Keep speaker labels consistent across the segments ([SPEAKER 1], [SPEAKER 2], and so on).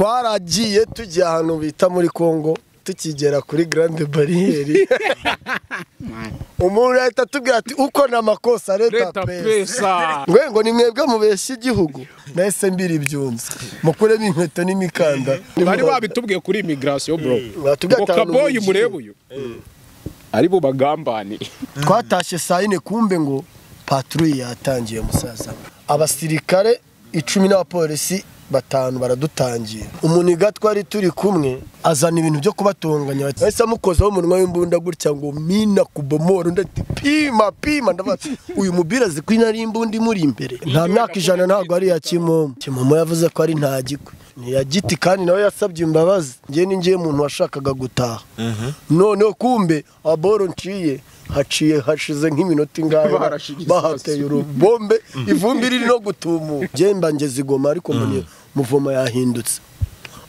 [SPEAKER 1] twaragiye tujya ahantu bita muri congo tukigera kuri garande bariyeri umuntu leta atubwira ati uko ni amakosa leta
[SPEAKER 2] Leta
[SPEAKER 1] pesa
[SPEAKER 2] pesa.
[SPEAKER 1] ngo ngo ni mwebwe mubeshya igihugu nahise mbiri ibyunze mukuremo inkweto n'imikanda
[SPEAKER 2] bari babitubwiye kuri imigirasiyo bro
[SPEAKER 1] Batubwiye
[SPEAKER 2] ngo
[SPEAKER 1] ati ahantu
[SPEAKER 2] kaboyi
[SPEAKER 1] mugiye.
[SPEAKER 2] murebe uyu ari bo bagambaniye
[SPEAKER 1] twatashye saa yine kumbe ngo patrouille yatangiye musaza abasirikare icumi n'abapolisi batanu baradutangira umuniga twari turi kumwe azana ibintu byo kubatunganya bati bahise amukozaho umunwa w'imbunda gutya ngo mina kubomora undi ati pima pima ndavuga ati, uyu mupira azi ko inari imbunda imuri imbere nta myaka ijana ntabwo ari iya kimomo kimomo yavuze ko ari nta gikwe ni iya giti kandi nawe yasabye imbabazi njye ni njye muntu washakaga gutaha noneho kumbe aboro nciye haciye hashize nk'iminota ingahe
[SPEAKER 2] Barashigiza
[SPEAKER 1] bahateye urubombe ivumbi riri no gutumuka njye mba ngeze igoma ariko mbona muvoma yahindutse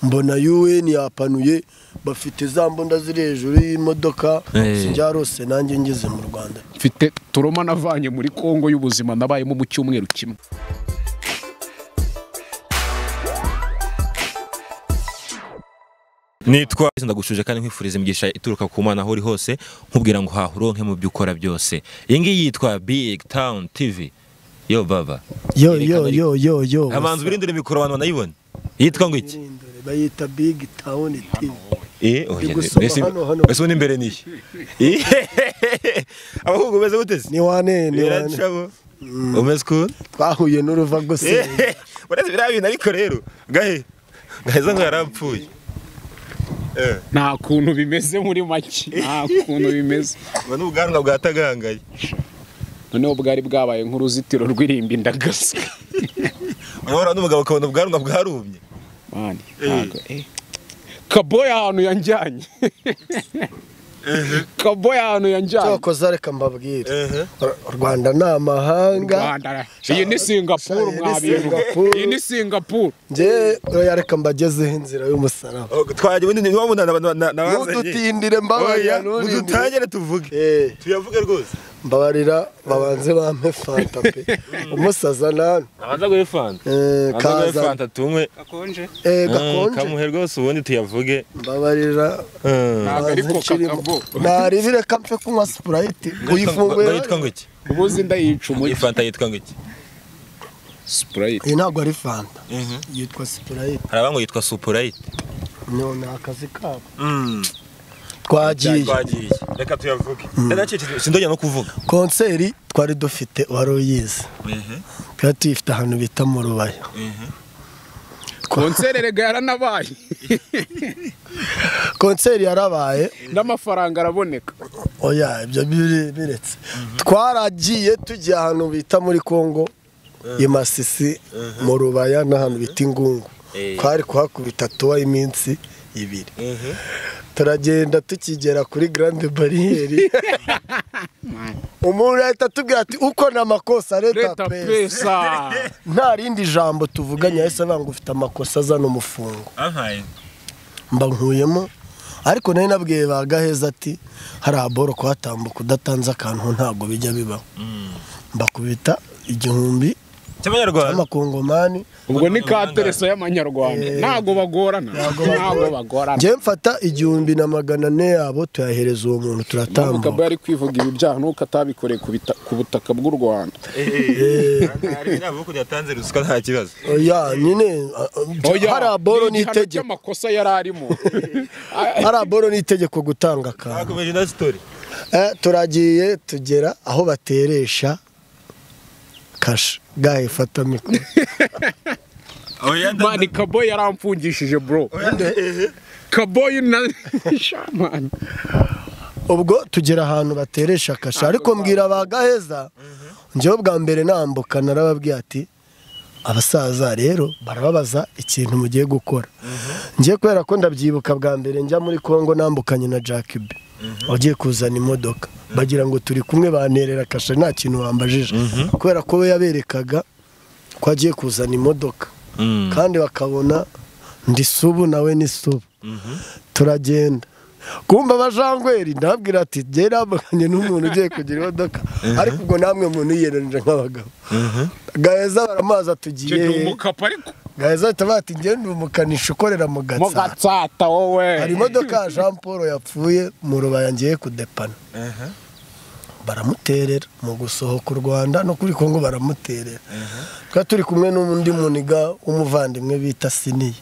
[SPEAKER 1] mbona UN yapanuye bafite za mbunda ziri hejuru y'imodoka
[SPEAKER 3] Eh.
[SPEAKER 1] sinjarose nanjye ngeze mu Rwanda
[SPEAKER 2] mfite turoma navanye muri kongo y'ubuzima nabayemo mu cyumweru kimwe
[SPEAKER 3] nitwa ndagushuje kandi nkwifuriza imigisha ituruka ku mana aho uri hose nkubwira ngo haha uronke mu byo ukora byose iyi ngiyi yitwa big town tv yo baba
[SPEAKER 1] yo
[SPEAKER 3] Yerekana
[SPEAKER 1] yo
[SPEAKER 3] ariko.
[SPEAKER 1] yo yo yo
[SPEAKER 3] amanzu birindire mikoro abantu banayibona yitwa ngo iki
[SPEAKER 1] Birindore, bayita big town TV
[SPEAKER 3] Eh, oya,
[SPEAKER 1] Ndi gusoma
[SPEAKER 3] mbese-
[SPEAKER 1] hano, hano.
[SPEAKER 3] mbese ubundi imbere niye abahungu beza guteze
[SPEAKER 1] ni wane ni wane
[SPEAKER 3] biracamo umeze ukuntu
[SPEAKER 1] twahuye n'uruva gusa
[SPEAKER 3] Eh, uretse biriya bintu ariko rero gahe gaheza ngo yarapfuye Eh,
[SPEAKER 2] nta kuntu bimeze muri make nta kuntu bimeze
[SPEAKER 3] ubu ni ubwanwa bwatagangaye
[SPEAKER 2] noneho bwari bwabaye nk'uruzitiro rw'irimbi ndagasa
[SPEAKER 3] urabona n'umugabo ukabona ubwanwa bwarumye
[SPEAKER 2] mani ntago eh. kaboyi ahantu yanjyanye kaboyi ahantu yanjyanye
[SPEAKER 1] cyokoza reka mbabwire
[SPEAKER 3] Ehe.
[SPEAKER 1] U Rwanda ni amahanga
[SPEAKER 2] Rwanda. iyi ni singapuru
[SPEAKER 1] Iyi ni
[SPEAKER 2] mwabiru
[SPEAKER 1] Singapuru.
[SPEAKER 2] iyi ni singapuru
[SPEAKER 1] njye oya reka mbagezeho inzira y'umusaraba
[SPEAKER 3] Oh, twagiye ubundi ni wa muntu na- na- nabazanye
[SPEAKER 1] mudutindire mbabarira
[SPEAKER 3] oya
[SPEAKER 1] nturindire.
[SPEAKER 3] mudutangire tuvuge
[SPEAKER 1] Eh,
[SPEAKER 3] tuyavuge rwose
[SPEAKER 1] mbabarira babanze bampe fanta pe umusaza nani
[SPEAKER 3] abanza guhe fanta
[SPEAKER 1] Eh, kaza
[SPEAKER 3] tunywe
[SPEAKER 1] Eh,
[SPEAKER 3] Mm,
[SPEAKER 1] gakonje
[SPEAKER 3] kamuhe rwose ubundi tuyavuge
[SPEAKER 1] mbabarira
[SPEAKER 3] Mm.
[SPEAKER 2] Ntago ariko
[SPEAKER 1] banze nshirimo.
[SPEAKER 2] kakabo.
[SPEAKER 1] naribire ka mfe kunywa sprite uyifunguye
[SPEAKER 3] Ngo yitwa ngo iki
[SPEAKER 2] ubuzi ndayica
[SPEAKER 3] iyi
[SPEAKER 2] umujyi
[SPEAKER 3] fanta yitwa ngo iki
[SPEAKER 2] sipurayiti
[SPEAKER 1] iyi ntabwo ari fanta yitwa sprite
[SPEAKER 3] hari abango yitwa supurayiti
[SPEAKER 1] no ni akazi kabo
[SPEAKER 3] Mm.
[SPEAKER 1] twagiye
[SPEAKER 3] twagiye reka tuyavuge ndacecetse sindongera no kuvuga
[SPEAKER 1] konseri twari dufite wari uyizi twari tuyifite ahantu bita mu rubaya
[SPEAKER 2] konseri rega yaranabaye
[SPEAKER 1] konseri yarabaye
[SPEAKER 2] n'amafaranga araboneka
[SPEAKER 1] oya ibyo biri- biretse twaragiye tujya ahantu bita muri congo i masisi mu rubaya n'ahantu bita ingungu
[SPEAKER 3] Eh.
[SPEAKER 1] twari kuhakubita tuba iminsi ibiri turagenda tukigera kuri garande bariyeri umuntu ahita atubwira ati uko ni amakosa leta
[SPEAKER 2] leta
[SPEAKER 1] pesa
[SPEAKER 2] pesa
[SPEAKER 1] nta rindi jambo tuvuganye yahise avuga ngo ufite amakosa azana umufungo
[SPEAKER 3] ampaye
[SPEAKER 1] mba nkuyemo ariko nari nabwiye ba gaheza ati hari aboro kuhatambuka udatanze akantu ntabwo bijya bibaho mbakubita igihumbi
[SPEAKER 3] cy'abanyarwanda
[SPEAKER 1] cy'amakongomani
[SPEAKER 2] ubwo ni ka teresa y'amanyarwanda ntago bagorana ntago bagorana
[SPEAKER 1] njye mfata igihumbi na magana ane yabo tuyahereza uwo muntu
[SPEAKER 2] Kabo
[SPEAKER 1] turatambuka
[SPEAKER 2] yari kwivuga ibi byaha nuko atabikoreye ku bita- ku butaka bw'u rwanda
[SPEAKER 3] hari inama yo kujya yatanze ruswa nta kibazo
[SPEAKER 1] oya nyine a- a- hari aboro
[SPEAKER 2] ni igihano
[SPEAKER 1] n'itegeko
[SPEAKER 2] cy'amakosa yari arimo
[SPEAKER 1] hari aboro n'itegeko gutanga akantu
[SPEAKER 3] hakomeje indi sitori
[SPEAKER 1] Eh, turagiye tugera aho bateresha kasha gahe fata mikoro
[SPEAKER 3] oya
[SPEAKER 2] mani kaboyi yaramfungishije bro kaboyi na shamani
[SPEAKER 1] ubwo tugera ahantu bateresha kasha ariko mbwira ba gaheza njyewe bwa mbere nambuka narababwiye ati abasaza rero barababaza ikintu mugiye gukora njye kubera ko ndabyibuka bwa mbere njya muri congo nambukanye na Jack B wagiye kuzana imodoka bagira ngo turi kumwe banterera kasha nta kintu bambajije kubera ko we yaberekaga ko agiye kuzana imodoka kandi bakabona ndi subu nawe ni subu turagenda kumva abajangweri ndabwira ati njye nambukanye n'umuntu ugiye kugira imodoka ariko ubwo namwe muntu yiyereje nk'abagabo gaheza baramubaza tugiye
[SPEAKER 2] icyo gihe umukapa ariko
[SPEAKER 1] gaheza bahita bati njyewe ndi umukanishi ukorera mu
[SPEAKER 2] mu
[SPEAKER 1] gatsata
[SPEAKER 2] gatsata wowe
[SPEAKER 1] hari imodoka ya jean paul yapfuye mu rubaya ngiye kudepana baramuterera mu gusohoka u rwanda no kuri congo baramuterera twari turi kumwe n'undi muniga w'umuvandimwe bita siniye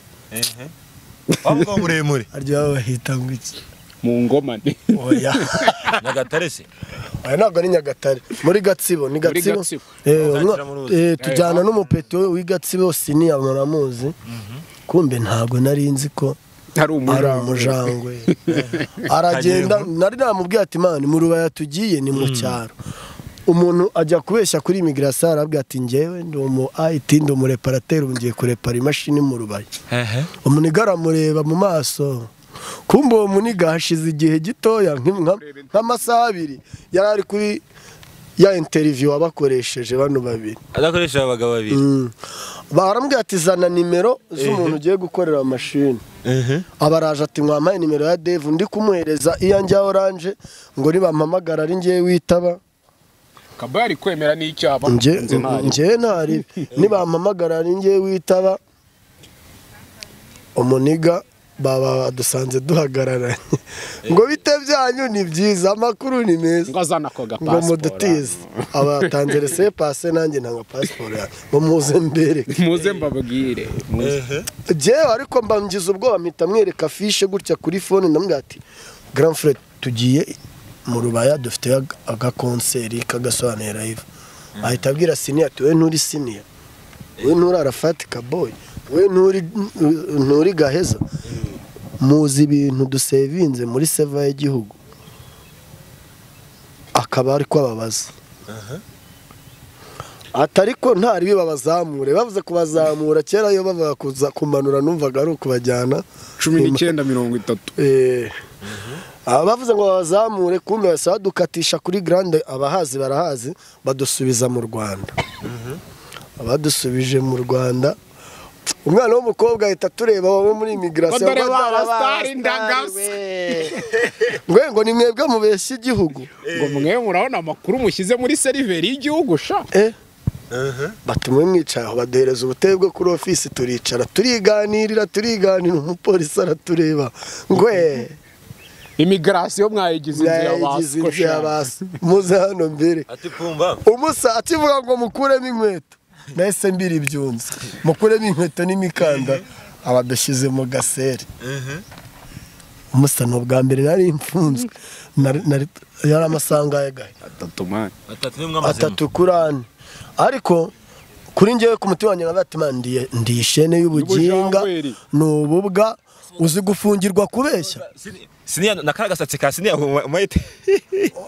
[SPEAKER 3] waba muremure
[SPEAKER 1] aryoha bahita ngo iki
[SPEAKER 2] mu ngoma ni
[SPEAKER 1] oya
[SPEAKER 3] nyagatare se
[SPEAKER 1] aya ntabwo ari nyagatare muri gatsibo ni
[SPEAKER 2] Muri
[SPEAKER 1] gatsibo
[SPEAKER 2] Gatsibo.
[SPEAKER 1] Eh,
[SPEAKER 3] Aho
[SPEAKER 1] umwa-
[SPEAKER 3] ntakira mu ruzi.
[SPEAKER 1] eh, tujyana n'umupeti we w'igatsibo siniya muramuzi kumbe ntabwo nari nzi ko
[SPEAKER 2] hari
[SPEAKER 1] ari
[SPEAKER 2] umujangwe
[SPEAKER 1] umujangwe aragenda nari namubwiye ati mani mu rubaya tugiye ni mu cyaro umuntu ajya kubeshya kuri imigirasiyo arabwira ati ngewe ndi umu ayiti ndi umureparateri ubu ngiye kurepara imashini mu rubaya
[SPEAKER 3] hehe
[SPEAKER 1] umuniga aramureba mu maso kumbe uwo muniga hashize igihe gitoya nk- nka- nk'amasaha abiri yari ari kuri ya interiviyu wabakoresheje bano babiri
[SPEAKER 3] adakoresha abagabo babiri
[SPEAKER 1] Mm. barambwira ati zana nimero z'umuntu ugiye gukorera mashini abaraje ati mwampaye nimero ya dave undi kumuhereza iyanjye ya oranje ngo nibampamagara ari ngewe witaba
[SPEAKER 2] kaba yari kwemera n'icyaha
[SPEAKER 1] Nge-
[SPEAKER 2] nzi ntari.
[SPEAKER 1] ngewe ntari nibampamagara ari ngewe witaba umuniga baba badusanze duhagararanye ngo bite byanyu ni byiza amakuru ni meza
[SPEAKER 2] ngo azana ako
[SPEAKER 1] ngo
[SPEAKER 2] gapasiporo
[SPEAKER 1] mudutize abatanze rese pase nanjye ntabwo pasiporo yanjye ngo muze mbereke
[SPEAKER 2] muze mbabwire muze
[SPEAKER 1] Jewe ariko mba ngize ubwoba mpita mwereka afishe gutya kuri fone ndamubwira ati grand frere tugiye mu rubaya dufite aga- agakonseri k'agasobanuro live ahita abwira siniya ati we nturi siniya we nturi arafati kaboyi we nturi nturi gaheza muzi ibintu dusevinze muri seva y'igihugu akaba ari kwababaza ati ariko ntari bibabazamure bavuze kubazamura kera iyo bavuga kuza kumanura numvaga ari ukubajyana
[SPEAKER 2] cumi n'icyenda mirongo itatu
[SPEAKER 1] Eh, aba bavuze ngo babazamure kumbe basaba dukatisha kuri garande abahazi barahazi badusubiza mu rwanda abadusubije mu rwanda umwana w'umukobwa ahita tureba wowe muri imigirasiyo
[SPEAKER 2] Ngo dore barabasitari ndagase.
[SPEAKER 1] ngo ngo ni mwebwe mubeshya igihugu
[SPEAKER 2] ngo mwe murabona amakuru mushyize muri seriveri y'igihugu sha
[SPEAKER 1] Eh. batuma mwicaye aho baduhereza ubutebe bwo kuri ofisi turicara turiganirira turiganira umupolisi aratureba ngwe
[SPEAKER 2] imigirasiyo mwayigize inzu ya
[SPEAKER 1] yayigize
[SPEAKER 2] basiko
[SPEAKER 1] inzu ya
[SPEAKER 2] sha.
[SPEAKER 1] basi muze hano mbere
[SPEAKER 3] ati pumba
[SPEAKER 1] umusa akivuga ngo mukuremo inkweto nahise mbira ibyunze mukuremo inkweto n'imikanda abadushyize mu gaseri umusa ni ubwa mbere nari mfunzwe Nari- nari- yari amasaha angahe gahe
[SPEAKER 2] atatu mani
[SPEAKER 3] atatu nimwe amazemo
[SPEAKER 1] atatu kuri ane ariko kuri ngewe ku mutima wanjye navuga ati "Man, ndi- ndi ishene y'ubuginga
[SPEAKER 2] Ubujangweri."
[SPEAKER 1] ni ububwa uzi gufungirwa kubeshya
[SPEAKER 3] Sini- siniya na kara gasatsi ka siniya umayite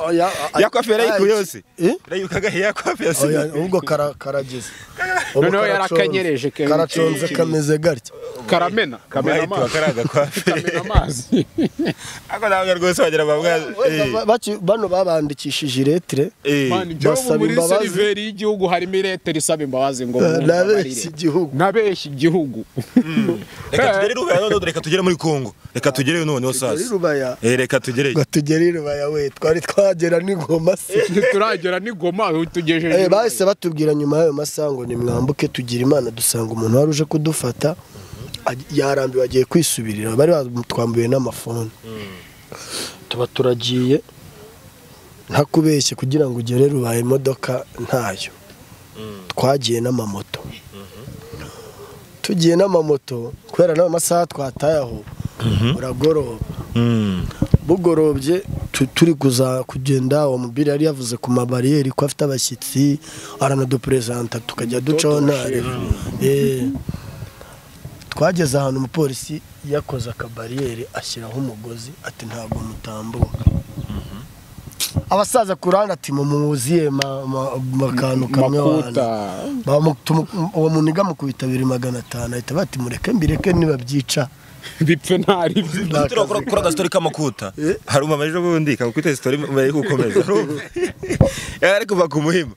[SPEAKER 1] Oya, a-
[SPEAKER 3] yakwafera ariko yose
[SPEAKER 1] Eh?
[SPEAKER 3] urayuka agahe yakwafera
[SPEAKER 1] Oya,
[SPEAKER 3] siniya
[SPEAKER 1] ahubwo kara- karageze Ubu
[SPEAKER 2] Noneho
[SPEAKER 1] karaconze.
[SPEAKER 2] yarakanyereje ke-
[SPEAKER 1] karaconze
[SPEAKER 2] ke-
[SPEAKER 1] kameze gutya
[SPEAKER 2] karamena kamena
[SPEAKER 3] umayite
[SPEAKER 2] amazi
[SPEAKER 3] wakaraga kwafera
[SPEAKER 2] kamena amazi
[SPEAKER 3] ariko ntabwo rwose wagira
[SPEAKER 1] Wenda
[SPEAKER 3] babwa
[SPEAKER 1] ba- baci- bano babandikishije iretire
[SPEAKER 2] mani njyewe
[SPEAKER 1] Basaba
[SPEAKER 2] muri
[SPEAKER 1] imbabazi.
[SPEAKER 2] seriveri y'igihugu harimo irete risaba imbabazi ngo
[SPEAKER 1] nabeshya igihugu
[SPEAKER 2] nabeshya igihugu
[SPEAKER 3] reka tugere rubaya none reka tugere muri kongo reka tugereyo noneho
[SPEAKER 1] muri
[SPEAKER 3] sasa
[SPEAKER 1] rubaya
[SPEAKER 3] Eh, reka tugereyo
[SPEAKER 1] ngo tugere i rubaya we twari twagera n'ingoma se
[SPEAKER 2] ntituragera n'igoma tugejeje
[SPEAKER 1] Eh, bahise batubwira nyuma y'ayo masaha ngo nimwambuke tugire imana dusanga umuntu wari uje kudufata aj- yarambiwe agiye kwisubirira bari batwambuye n'amafoni tuba turagiye ntakubeshye kugira ngo ugere rubaye imodoka ntayo twagiye n'amamoto tugiye n'amamoto kubera n'ayo masaha twataye aho uragoroba
[SPEAKER 3] Mm.
[SPEAKER 1] bugorobye tu- turi kuza kugenda uwo mubiri yari yavuze ku mabariyeri ko afite abashyitsi aranaduperezanta tukajya ducaho ntareba twageze ahantu umupolisi yakoze akabariyeri ashyiraho umugozi ati ntabwo mutambuka abasaza ku ruhande ati mumuziye akantu kamwe
[SPEAKER 2] makuta
[SPEAKER 1] wanyu." Bamu- tumu- uwo muntu igamukubita bibiri magana atanu ahita bati mureke mbireke nibabyica
[SPEAKER 2] bipfe ntari byo
[SPEAKER 1] Nta
[SPEAKER 3] Turi gukora
[SPEAKER 1] kazi
[SPEAKER 3] gukora agastory k'amakuta
[SPEAKER 1] Eh?
[SPEAKER 3] hari umumama ejo bundi kakutse story mbere yuko ukomeza urumva? yari ari kuva ku muhima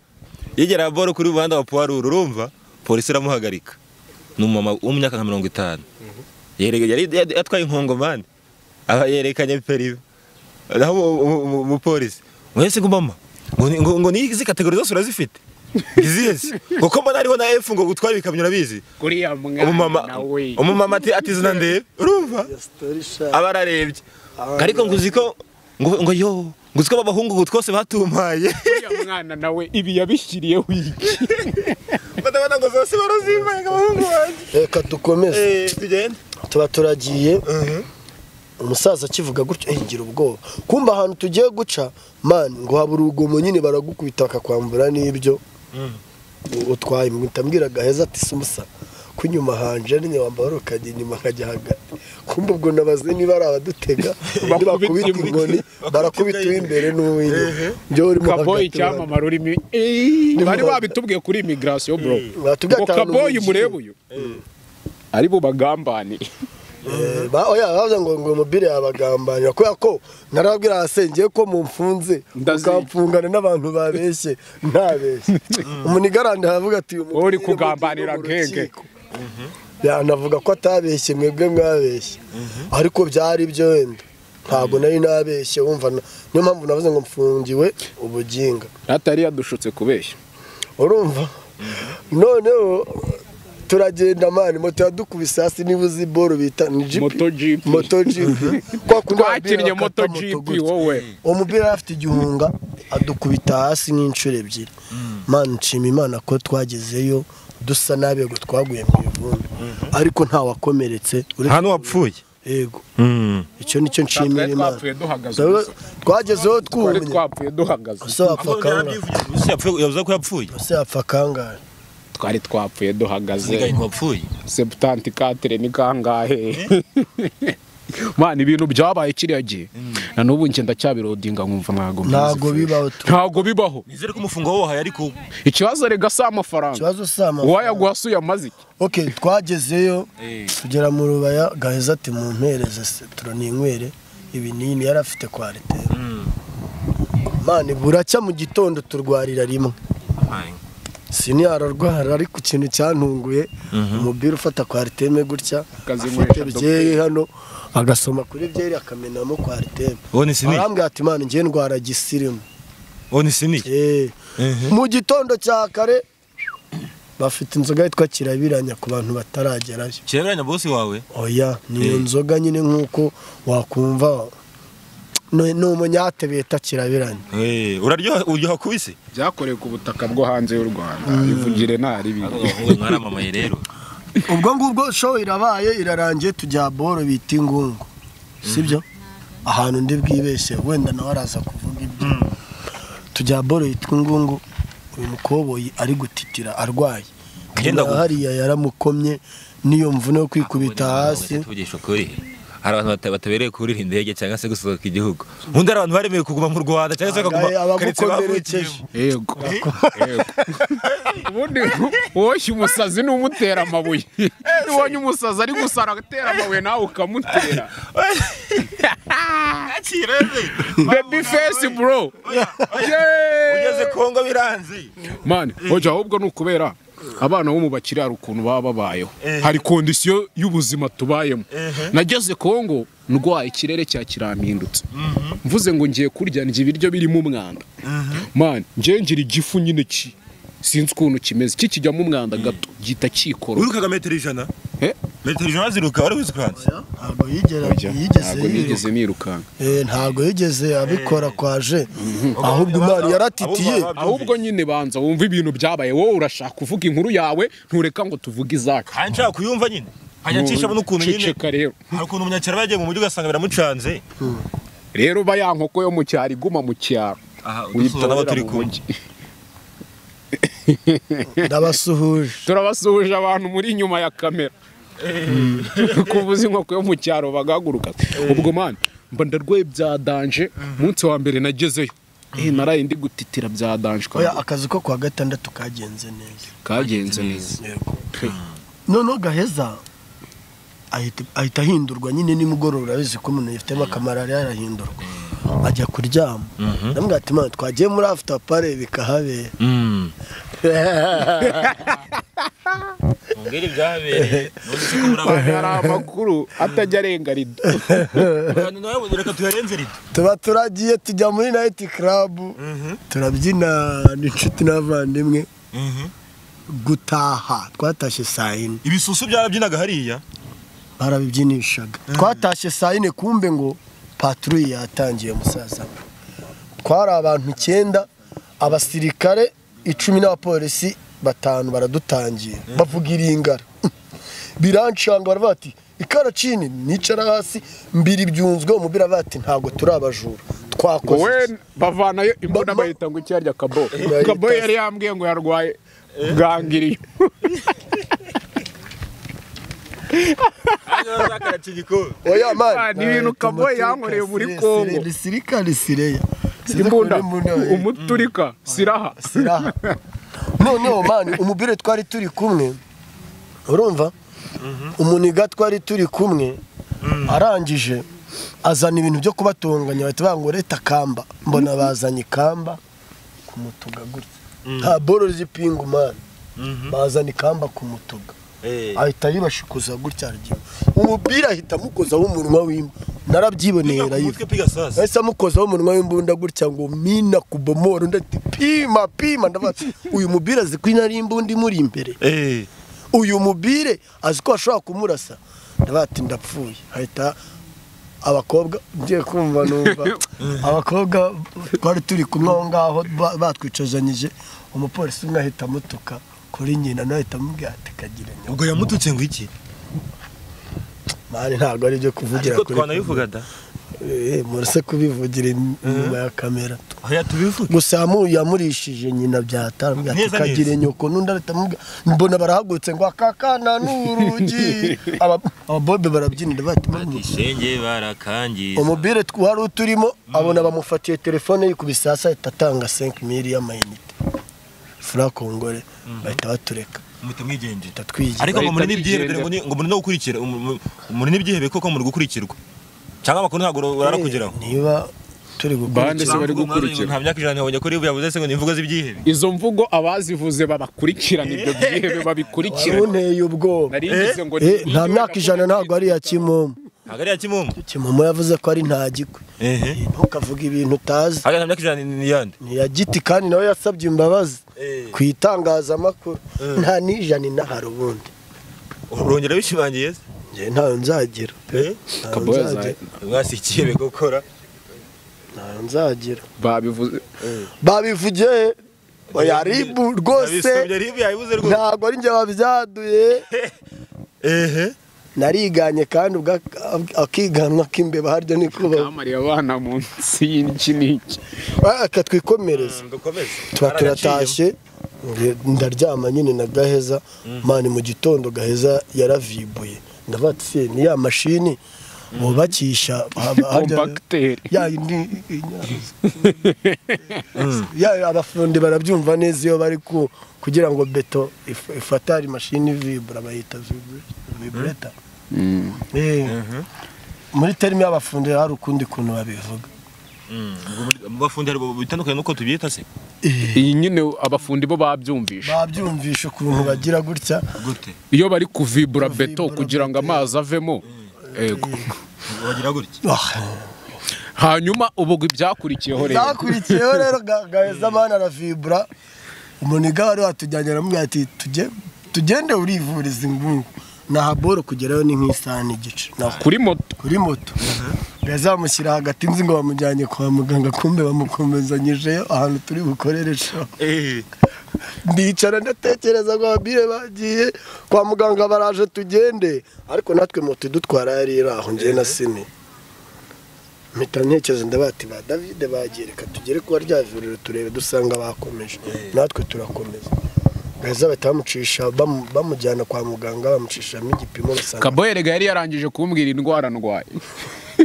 [SPEAKER 3] yegera boro kuri muhanda wa puwaruru urumva polisi iramuhagarika ni umumama wo mu myaka nka mirongo itanu Yerega- yari yari atwaye inkongomani aba yerekanye peribe naho umu- umu- umu- umupolisi ngo ese ngo mama ngo ni- ngo- ngo n'izi kategori zose urazifite izinzi kuko mbona hariho na efu ngo utware ibikamyo urabizi
[SPEAKER 2] kuriya mwana
[SPEAKER 3] umumama
[SPEAKER 2] nawe
[SPEAKER 3] umumama ati ati zina ndebe urumva aba ararebye ariko ngo uzi ko ngo ngo yo ngo uzi ko abahungu twose batumpaye
[SPEAKER 2] uriya mwana nawe ibi yabishyiriye wiki
[SPEAKER 3] badabona ngo zose barazimbaye ngo abahungu banjye
[SPEAKER 1] reka dukomeze
[SPEAKER 3] Eh, tugende
[SPEAKER 1] tuba turagiye umusaza akivuga gutyo eh, ngira ubwoba kumba ahantu tugiye guca mani ngo haba urugomo nyine baragukubita bakakwambura n'ibyo utwaye mwita mbwira gaheza ati sumusa ko inyuma hanje nyine wambara ukajya inyuma nkajya hagati kumba ubwo nabaze niba ari abadutega undi bakubita
[SPEAKER 2] imbwa.
[SPEAKER 1] inkoni barakubita uw'imbere n'uw'inyuma njyewe urimo
[SPEAKER 2] kaboyi
[SPEAKER 1] hagati urabona.
[SPEAKER 2] icyamamare urimo Eeeh, bari babitubwiye kuri imigarasiyo bro
[SPEAKER 1] Batubwiye
[SPEAKER 2] ngo
[SPEAKER 1] ati ahantu
[SPEAKER 2] kaboyi
[SPEAKER 1] mugiye.
[SPEAKER 2] murebe uyu ari bo bagambanire
[SPEAKER 1] Eh, ba- oya bavuze ngo ngo mobile yabagambanira kubera ko narababwira ahasengeye ko mumfunze
[SPEAKER 2] Ndazica.
[SPEAKER 1] ukamfungana n'abantu babeshye ntabeshye umunigarande aravuga ati uyu
[SPEAKER 2] Wowe uri
[SPEAKER 1] mupira
[SPEAKER 2] kugambanira
[SPEAKER 1] mugiye mu
[SPEAKER 2] nkenge.
[SPEAKER 1] rukiko. yanavuga ko atabeshye mwebwe mwabeshye ariko byari byo wenda ntabwo nari nabeshye wumva na- niyo mpamvu navuze ngo mfungiwe ubuginga
[SPEAKER 2] atari yadushutse kubeshya
[SPEAKER 1] urumva noneho turagenda mani moto yadukubise hasi niba uzi boro bita ni jipi
[SPEAKER 2] Moto jipi.
[SPEAKER 1] moto jipi kwa kundi
[SPEAKER 2] twakinnye
[SPEAKER 1] ababwira
[SPEAKER 2] moto
[SPEAKER 1] bakata moto
[SPEAKER 2] jipi
[SPEAKER 1] gutya.
[SPEAKER 2] wowe
[SPEAKER 1] uwo mupira yari afite igihunga adukubita hasi nk'inshuro ebyiri mani nshima imana ko twagezeyo dusa nabi ngo twaguye mu ivumbi ariko ntawakomeretse uretse-
[SPEAKER 3] nta n'uwapfuye
[SPEAKER 1] yego
[SPEAKER 3] Mm.
[SPEAKER 1] icyo nicyo nshimira
[SPEAKER 2] twari
[SPEAKER 1] imana
[SPEAKER 2] twapfuye duhagaze
[SPEAKER 1] Twebwe
[SPEAKER 2] gusa.
[SPEAKER 1] twagezeho
[SPEAKER 2] twari
[SPEAKER 1] twumye
[SPEAKER 2] twapfuye duhagaze
[SPEAKER 1] ese wapfa kangahe
[SPEAKER 3] Ese yapfuye- yavuze ko yapfuye
[SPEAKER 1] ese wapfa kangahe
[SPEAKER 2] twari twapfuye duhagaze
[SPEAKER 3] Nsigaye ngo wapfuye
[SPEAKER 2] sebutanti katire ni kangahe mwana ibintu byabaye kiriya gihe na n'ubu njye ndacyabirodinga nkumva ntabwo mbizi.
[SPEAKER 1] ntabwo bibaho tu
[SPEAKER 2] ntabwo bibaho
[SPEAKER 3] nizere ko umufungo wahaye ariko
[SPEAKER 2] ikibazo rega si amafaranga
[SPEAKER 1] ikibazo si amafaranga.
[SPEAKER 2] uwayaguha si uyamaze iki
[SPEAKER 1] ok twagezeyo tugera mu rubaya gaheza ati mu mpereze se turaninywere ibinini yari afite kwa ariteri mani buracya mu gitondo turwarira rimwe siniyararwara ariko ikintu cyantunguye umubiri ufata kwa ariteme gutya
[SPEAKER 2] Akazinywesha
[SPEAKER 1] afite byeri hano agasoma kuri byeri akamenamo kwa ariteme
[SPEAKER 3] uwo ni sinike
[SPEAKER 1] arambwira ati mani njye ndwara gisirimu
[SPEAKER 3] uwo ni sinike
[SPEAKER 1] Eh. mu gitondo cya kare bafite inzoga yitwa kirabiranya ku bantu bataragerayo
[SPEAKER 3] kirabiranya bosi wawe
[SPEAKER 1] oya ni iyo
[SPEAKER 3] Eh.
[SPEAKER 1] nzoga nyine nk'uko wakumva ni ni umunyate bita kirabiranya
[SPEAKER 3] Eh, uraryoha uryoha kubise
[SPEAKER 2] byakorewe ku butaka bwo hanze y'u rwanda bivugire ntari bibi
[SPEAKER 3] mwaramamaye rero
[SPEAKER 1] ubwo ngubwo show irabaye irarangiye tujya boro bita ingungu sibyo ahantu ndi bwibeshye wenda nawe araza kuvuga ibyo tujya boro yitwa ingungu uyu mukoboyi ari gutitira arwaye
[SPEAKER 3] Ngenda
[SPEAKER 1] Nyina
[SPEAKER 3] gu-
[SPEAKER 1] hariya yaramukomye n'iyo mvune yo kwikubita hasi
[SPEAKER 3] tuvugisha ukuri hari abantu bata- batabereye kuriha indege cyangwa se gusohoka igihugu ubundi hari abantu baremeye kuguma mu rwanda cyangwa se bakaguma
[SPEAKER 1] Angahe
[SPEAKER 3] keretse
[SPEAKER 1] abagukomerekeje
[SPEAKER 3] bavukiyemo
[SPEAKER 2] yego Yego. ubundi woshye umusazi n'umutera amabuye ntiwonye umusazi ari gusara agatera amabuye nawe ukamutera baby face bro Yeah.
[SPEAKER 3] ugeze kongo biranze
[SPEAKER 2] mani hoja ahubwo ni ukubera abana bo mu bakire hari ukuntu baba babayeho hari kondisiyo y'ubuzima tubayemo nageze kongo ndwaye ikirere cya kirampindutse mvuze ngo ngiye kurya ndya ibiryo birimo umwanda mani ngiye ngira igifu nyine ki sinzi ukuntu kimeze kikijyamo umwanda gato gihita kikora
[SPEAKER 3] wirukaga metero ijana
[SPEAKER 2] Eh?
[SPEAKER 3] metero ijana ziruka wari wizikanze
[SPEAKER 1] ntabwo yigera
[SPEAKER 2] Hoja, ntabwo
[SPEAKER 1] yigeze
[SPEAKER 2] nigeze nirukanka
[SPEAKER 1] Eh, ntabwo yigeze abikora kwaje ahubwo imana yaratitiye
[SPEAKER 3] Abo babyumvise.
[SPEAKER 2] ahubwo nyine banza wumva ibintu byabaye wowe urashaka uvuga inkuru yawe ntureka ngo tuvuge izacu
[SPEAKER 3] kandi nshaka kuyumva nyine nkajya nshishamo n'ukuntu nyine
[SPEAKER 2] Ceceka rero
[SPEAKER 3] hari ukuntu umunyakiraro yagiye mu mujyi ugasanga biramucanze
[SPEAKER 2] rero ba ya nkoko yo mu cyaro iguma mu cyaro
[SPEAKER 3] aha udusuhuza n'abo
[SPEAKER 2] uyitorera
[SPEAKER 3] turi
[SPEAKER 2] mu
[SPEAKER 3] kumwe
[SPEAKER 2] mujyi.
[SPEAKER 1] ndabasuhuje
[SPEAKER 2] turabasuhuje abantu muri inyuma ya kamera kuvuza inkoko yo mu cyaro bagahaguruka ubwo mani mba ndarwaye bya danje umunsi wa mbere nagezeyo Eh, naraye ndi gutitira bya danje
[SPEAKER 1] oya akazi ko kwa gatandatu kagenze neza
[SPEAKER 2] kagenze neza
[SPEAKER 1] noneho gaheza ahita- ahita ahindurwa nyine nimugoroba urabizi ko umuntu yifitemo akamarariya arahindurwa ajya kuryama ndamubwira ati imana twagiye muri after pare bikahabera
[SPEAKER 3] Mm. Mungeri bwabereye. None se ko muri abantu-
[SPEAKER 2] hari amakuru atajya arenga rido
[SPEAKER 3] abantu nawe reka tuyarenze rido.
[SPEAKER 1] tuba turagiye tujya muri nayiti karabu turabyina n'inshuti n'abavandimwe gutaha twatashye saa yine
[SPEAKER 3] ibisusu byarabyinaga hariya
[SPEAKER 1] barabibyinishaga twatashye saa yine kumbe ngo paturuye yatangiye musaza we. twari abantu icyenda abasirikare icumi n'abapolisi batanu baradutangira bavuga iringara biranshanga baravuga bati ikaracini nicara hasi mbiri byunzwe umubiri bati ntabwo turi abajura twakoze
[SPEAKER 2] wowe bavanayo imbunda
[SPEAKER 1] Ba- ba-
[SPEAKER 2] bayita ngo icyarya kabo
[SPEAKER 1] Bayita-
[SPEAKER 2] kabo yari yambwiye ngo yarwaye bwangiriye
[SPEAKER 1] oya mani
[SPEAKER 2] Ah, ni ibintu Kaboyi yankoreye muri Congo.
[SPEAKER 1] risirikare sireya
[SPEAKER 2] imbunda umuturika siraha
[SPEAKER 1] siraha noneho mani umubire twari turi kumwe urumva umuniga twari turi kumwe arangije azana ibintu byo kubatunganya bahita bavuga ngo reta kamba mbona bazanye ikamba ku mutuga gutya nta boro z'ipingu mani bazana ikamba ku mutuga ahita yibashikuza gutya aragira umupira ahita amukozaho umunwa w'imbwa narabyiboneye rayiva ahise amukozaho umunwa w'imbunda gutya ngo mina kubomora undi ati pima pima ndavuga ati, uyu mubiri azi ko inari imbunda imuri imbere uyu mubiri azi ko ashobora kumurasa ndavuga ati ndapfuye ahita abakobwa ngiye kumva numva abakobwa twari turi kumwe aho ngaho ba- batwicazanyije umupolisi umwe ahita amutuka kuri nyina nawe ahita amubwira ati kagira nyoko
[SPEAKER 3] ubwo yamututse ngo iki
[SPEAKER 1] mani ntabwo ari ibyo kuvugira
[SPEAKER 3] ariko
[SPEAKER 1] kuri
[SPEAKER 3] twanabivuga da
[SPEAKER 1] Eh, murase kubivugira inyuma ya kamera
[SPEAKER 3] oya tubivuge
[SPEAKER 1] gusa yamu- yamurishije nyina byatambwe ati
[SPEAKER 3] Neza, neza.
[SPEAKER 1] kagire nyoko n'undi arahita amubwira mbona barahagurutse ngo akakana n'urugi Aba- ababobe barabyinira bati "Mama,
[SPEAKER 3] ishenge barakangiza
[SPEAKER 1] umubire tw- wari uturimo abona bamufatiye telefone yikubise hasi ahita atanga 5000 y'amayinite fura kongore bahita batureka
[SPEAKER 3] muhita mwigendera
[SPEAKER 1] bahita twigira
[SPEAKER 3] ariko ngo muri
[SPEAKER 2] Bahita
[SPEAKER 3] n'ibyihebe ngo
[SPEAKER 2] bigendera.
[SPEAKER 3] ni- ngo muri no gukurikira umu- umu- muri n'ibyihebe koko muri gukurikirwa cyangwa amakuru ntabwo barakugeraho
[SPEAKER 1] niba turi
[SPEAKER 2] Bande se
[SPEAKER 1] gukurikira
[SPEAKER 2] bari gukurikira.
[SPEAKER 3] nta myaka ijana nabonye kuri yavuze se ngo ni imvugo z'ibyihebe
[SPEAKER 2] izo mvugo abazivuze babakurikirana ibyo byihebe babikurikirana
[SPEAKER 1] warunteye ubwoba
[SPEAKER 2] nari ngize ngo
[SPEAKER 1] Eh, nta myaka ijana ntabwo ari iya kimomo
[SPEAKER 3] ntabwo ari iya kimomo
[SPEAKER 1] kimomo yavuze ko ari ntagikwe
[SPEAKER 3] ehe
[SPEAKER 1] ntukavuge ibintu utazi
[SPEAKER 3] hagati nta myaka ijana ni ni iyande
[SPEAKER 1] ni iya giti kandi nawe yasabye imbabazi
[SPEAKER 3] Eh.
[SPEAKER 1] ku itangazamakuru
[SPEAKER 3] Eh.
[SPEAKER 1] nta n'ijana inahari ubundi
[SPEAKER 3] urongera bishimangiye se
[SPEAKER 1] njye ntayo nzagira pe
[SPEAKER 3] Eh?
[SPEAKER 1] ntayo
[SPEAKER 2] Kaboya
[SPEAKER 1] nzagira
[SPEAKER 3] mwasi ikihebe gukora
[SPEAKER 1] ntayo nzagira
[SPEAKER 2] babivuze
[SPEAKER 1] babivugiye oya ribu rwose
[SPEAKER 3] Abisomye ribu yabivuze rwose
[SPEAKER 1] ntabwo ari njye wabyaduye
[SPEAKER 3] ehe
[SPEAKER 1] nariganye kandi ubwo ak- akiganwa k'imbeba haryo ni kubaho
[SPEAKER 2] kamariye abana munsi y'iki n'iki
[SPEAKER 1] akatwikomereza
[SPEAKER 3] dukomeze
[SPEAKER 1] tuba turatashye nge- ndaryama nyine na gaheza mani mu gitondo gaheza yaravibuye ndavuga ati se ni ya mashini bubakisha haba- harya-
[SPEAKER 2] kompakiteri
[SPEAKER 1] ya yindi ya abafundi barabyumva neza iyo bari ku kugira ngo beto if- ifate ari mashini vibura bayita vibureta muri terimi y'abafundi hari ukundi kuntu babivuga
[SPEAKER 3] bafundi hari bitandukanye nuko tubyita se
[SPEAKER 2] iyi nyine abafundi bo babyumvisha
[SPEAKER 1] babyumvisha ukuntu bagira gutya
[SPEAKER 3] gute
[SPEAKER 2] iyo bari kuvibura beto
[SPEAKER 1] Kuvibura
[SPEAKER 2] kugira ngo
[SPEAKER 1] beto.
[SPEAKER 2] amazi avemo ego
[SPEAKER 3] bagira gutya
[SPEAKER 1] Ah.
[SPEAKER 2] hanyuma ubu ibyakurikiyeho rero
[SPEAKER 1] zakurikiyeho rero ga- gaheza amani aravibura umuniga wari watujyanye aramubwira ati "Tujye- tugende urivuriza ingungu naha boro kugerayo ni nk'isaha n'igice Na-
[SPEAKER 2] kuri moto
[SPEAKER 1] kuri moto gaheza bamushyira hagati nzi ngo bamujyanye kwa muganga kumbe bamukomezanyijeyo ahantu turi bukorere show
[SPEAKER 3] ehe
[SPEAKER 1] ndicara ndatekereza ngo ababire bagiye kwa muganga baraje tugende ariko natwe moto idutwara yari iri aho ngewe na sini mpita ntekereza ndavuga ati ba david bagiye reka tugere kuba ryavuriro turebe dusanga bakomeje natwe turakomeza baheza bahita bamucisha bamu- bamujyana kwa muganga bamucishamo igipimo basanga
[SPEAKER 2] kaboyerega yari yarangije kumbwira indwara ndwaye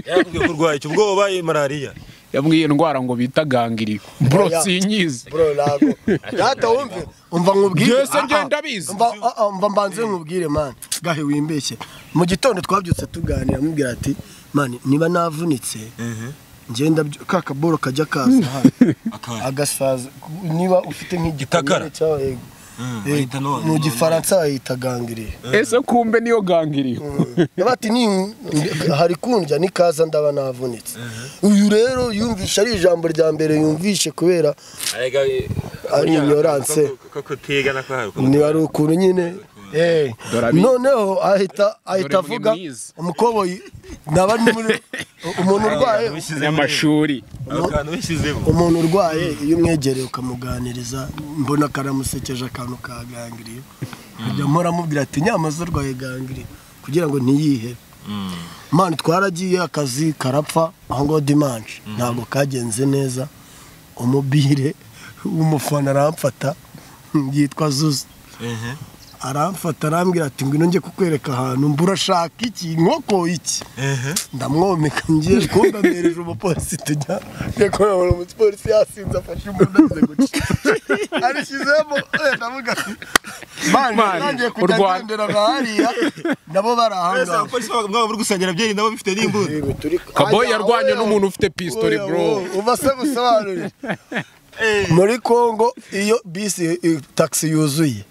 [SPEAKER 3] yarakubwiye ko urwaye icyo ubwoba malariya
[SPEAKER 2] yambwiye indwara ngo bita gangiri bro
[SPEAKER 1] Oya.
[SPEAKER 2] sinyizi
[SPEAKER 1] bro nago data wumve umva nkubwire
[SPEAKER 2] Byose
[SPEAKER 1] Ah, ah.
[SPEAKER 2] ngenda abizi.
[SPEAKER 1] Umva- ah, ah, umva mbanze nkubwire man gahe wimbeshye mu gitondo twabyutse tuganira amubwira ati man niba navunitse ngenda ka kaboro kajya kaza hano
[SPEAKER 3] akaba
[SPEAKER 1] agasaza niba ufite
[SPEAKER 3] Itakara.
[SPEAKER 1] nk'igikomere cy'aho- yego.
[SPEAKER 3] bahita no-
[SPEAKER 1] mu gifaransa bayita gangiriye
[SPEAKER 2] ese kumbe niyo gangiriyo
[SPEAKER 1] bati ni hari kundya n'ikaza ndaba navunitse uyu rero yumvishe ari ijambo rya mbere yumvishe kubera
[SPEAKER 3] Arega, eh,
[SPEAKER 1] Ari ignorance.
[SPEAKER 3] ko- ko- ko utigana ko hari ukuntu.
[SPEAKER 1] niba ari ukuntu nyine eh,
[SPEAKER 2] Dore abi-
[SPEAKER 1] noneho ahita ahita
[SPEAKER 2] Dore
[SPEAKER 1] avuga
[SPEAKER 2] mwize.
[SPEAKER 1] umukoboyi naba ni muri- umuntu urwaye
[SPEAKER 2] n'amashuri
[SPEAKER 3] Abo kantu wishyizemo.
[SPEAKER 1] umuntu urwaye iyo umwegereye ukamuganiriza mbona karamusekeje akantu ka gangiriye nkajya mpora amubwira ati nyamaze urwaye gangiriye kugira ngo ntiyihebe mani twaragiye akazi karapfa aho ngaho dimanje ntabwo kagenze neza umubire w'umufana aramfata yitwa zuzu
[SPEAKER 3] Mhm.
[SPEAKER 1] aramfata arambwira ati ngwino njye kukwereka ahantu mbura urashaka iki inkoko iki
[SPEAKER 3] Mhm.
[SPEAKER 1] ndamwomeka ngiye kumva mbereje umupolisi tujya ngiye kubona umupolisi yasinze afashe umuntu amaze guca arishyizemo eh, ndavuga ati mani
[SPEAKER 2] Mani,
[SPEAKER 1] nagiye kujya
[SPEAKER 2] urwana."
[SPEAKER 1] ngendera nka hariya nabo bari aho
[SPEAKER 3] Ese
[SPEAKER 1] ngaho
[SPEAKER 3] abapolisi baba- mwaba muri gusangira byeri nabo bifite n'imbunda.
[SPEAKER 2] kaboyi yarwanye n'umuntu ufite pistori bro
[SPEAKER 1] uba se busobanurire muri kongo iyo bisi i- taxi yuzuye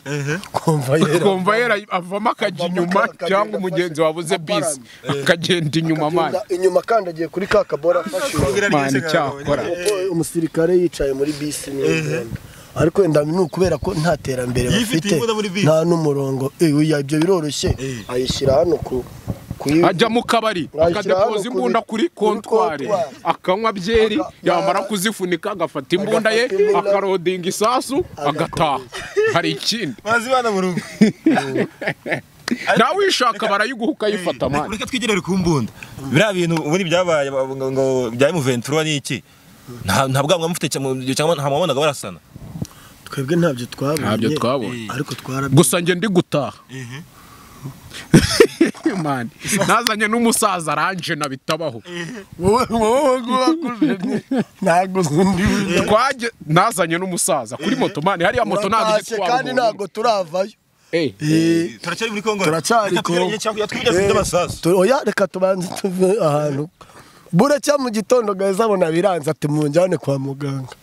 [SPEAKER 1] kumva yera
[SPEAKER 2] kumva yera avamo akajya inyuma
[SPEAKER 1] akagenda
[SPEAKER 2] cyangwa umugenzi wabuze
[SPEAKER 1] aparamye.
[SPEAKER 2] bisi akagenda inyuma mani
[SPEAKER 1] Agenda inyuma kandi agiye kuri ka kabora afashe uwo.
[SPEAKER 3] Kugira
[SPEAKER 2] Mani,
[SPEAKER 3] ryose
[SPEAKER 2] cyakora.
[SPEAKER 3] kagabanya.
[SPEAKER 1] Kuko umusirikare yicaye muri bisi ni ingendo ariko wenda ni ukubera ko nta terambere
[SPEAKER 3] Yifitiye
[SPEAKER 1] bafite
[SPEAKER 3] imbunda muri bisi.
[SPEAKER 1] nta n'umurongo Eh, oya, ibyo biroroshye
[SPEAKER 3] Eh.
[SPEAKER 1] ayishyira hano ku kuyi-
[SPEAKER 2] ajya mu kabari
[SPEAKER 1] Washyira hano
[SPEAKER 2] akadepoza imbunda
[SPEAKER 1] kuri-
[SPEAKER 2] kuri kontwari
[SPEAKER 1] kuri kontwari.
[SPEAKER 2] akanywa byeri
[SPEAKER 1] Aga-
[SPEAKER 2] yamara
[SPEAKER 1] wa-
[SPEAKER 2] kuzifunika agafata imbunda ye
[SPEAKER 1] agafata imbunda.
[SPEAKER 2] akarodinga isasu agataha hari ikindi
[SPEAKER 3] Mazi bana mu rugo.
[SPEAKER 2] nawe uyishaka barayiguha ukayifata mani
[SPEAKER 3] Reka twigerere ku mbunda. Biriya bintu ubundi byabaye ngo- ngo- ngo bya M23 ni iki? Nta nta bwanga mufite cyangwa cyangwa nta mwabonaga barasana.
[SPEAKER 1] twebwe ntabyo twabonye
[SPEAKER 2] ntabyo twabonye
[SPEAKER 1] ariko twarabye
[SPEAKER 2] gusa njye ndi gutaha mani nazanye n'umusaza aranjena bitabaho
[SPEAKER 1] wowe wowe wakuze ntabwo undi uri-
[SPEAKER 2] Twajye- nazanye n'umusaza kuri moto mani hariya moto ntabwo
[SPEAKER 1] Uratashye kandi
[SPEAKER 2] igitwara
[SPEAKER 1] ntabwo turavayo
[SPEAKER 2] Eh,
[SPEAKER 1] Eh,
[SPEAKER 3] Turacyari muri Kongo.
[SPEAKER 1] Turacyari
[SPEAKER 3] Reka tugerageze
[SPEAKER 1] Kongo.
[SPEAKER 3] cyangwa twibyaze n'amasasu.
[SPEAKER 1] Tu- oya reka tubanze tuve ahantu buracya mu gitondo gaheza abona biranze ati munjyane kwa muganga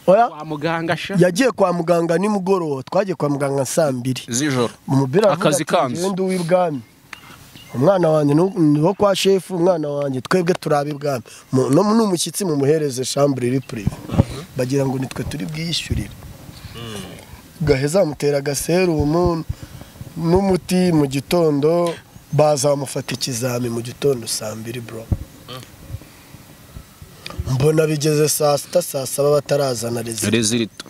[SPEAKER 1] oya
[SPEAKER 2] kwa muganga sha
[SPEAKER 1] yagiye kwa muganga nimugoroba twagiye kwa muganga saa mbiri
[SPEAKER 2] z'ijoro
[SPEAKER 1] umupira aravuga
[SPEAKER 2] Akazi
[SPEAKER 1] ati,
[SPEAKER 2] kanzu.
[SPEAKER 1] "Ngende uwe ibwami umwana wanjye ni- ni wo kwa shefu umwana wanjye twebwe turabe ibwami Mu- no ni umushyitsi mumuhereze shambure iri purive bagira ngo nitwe turi bwiyishyurire gaheza amutera agaserumu n'umuti mu gitondo baza bamufata ikizami mu gitondo saa mbiri bro mbona bigeze saa sita saa saba batarazana rezida
[SPEAKER 2] rezilito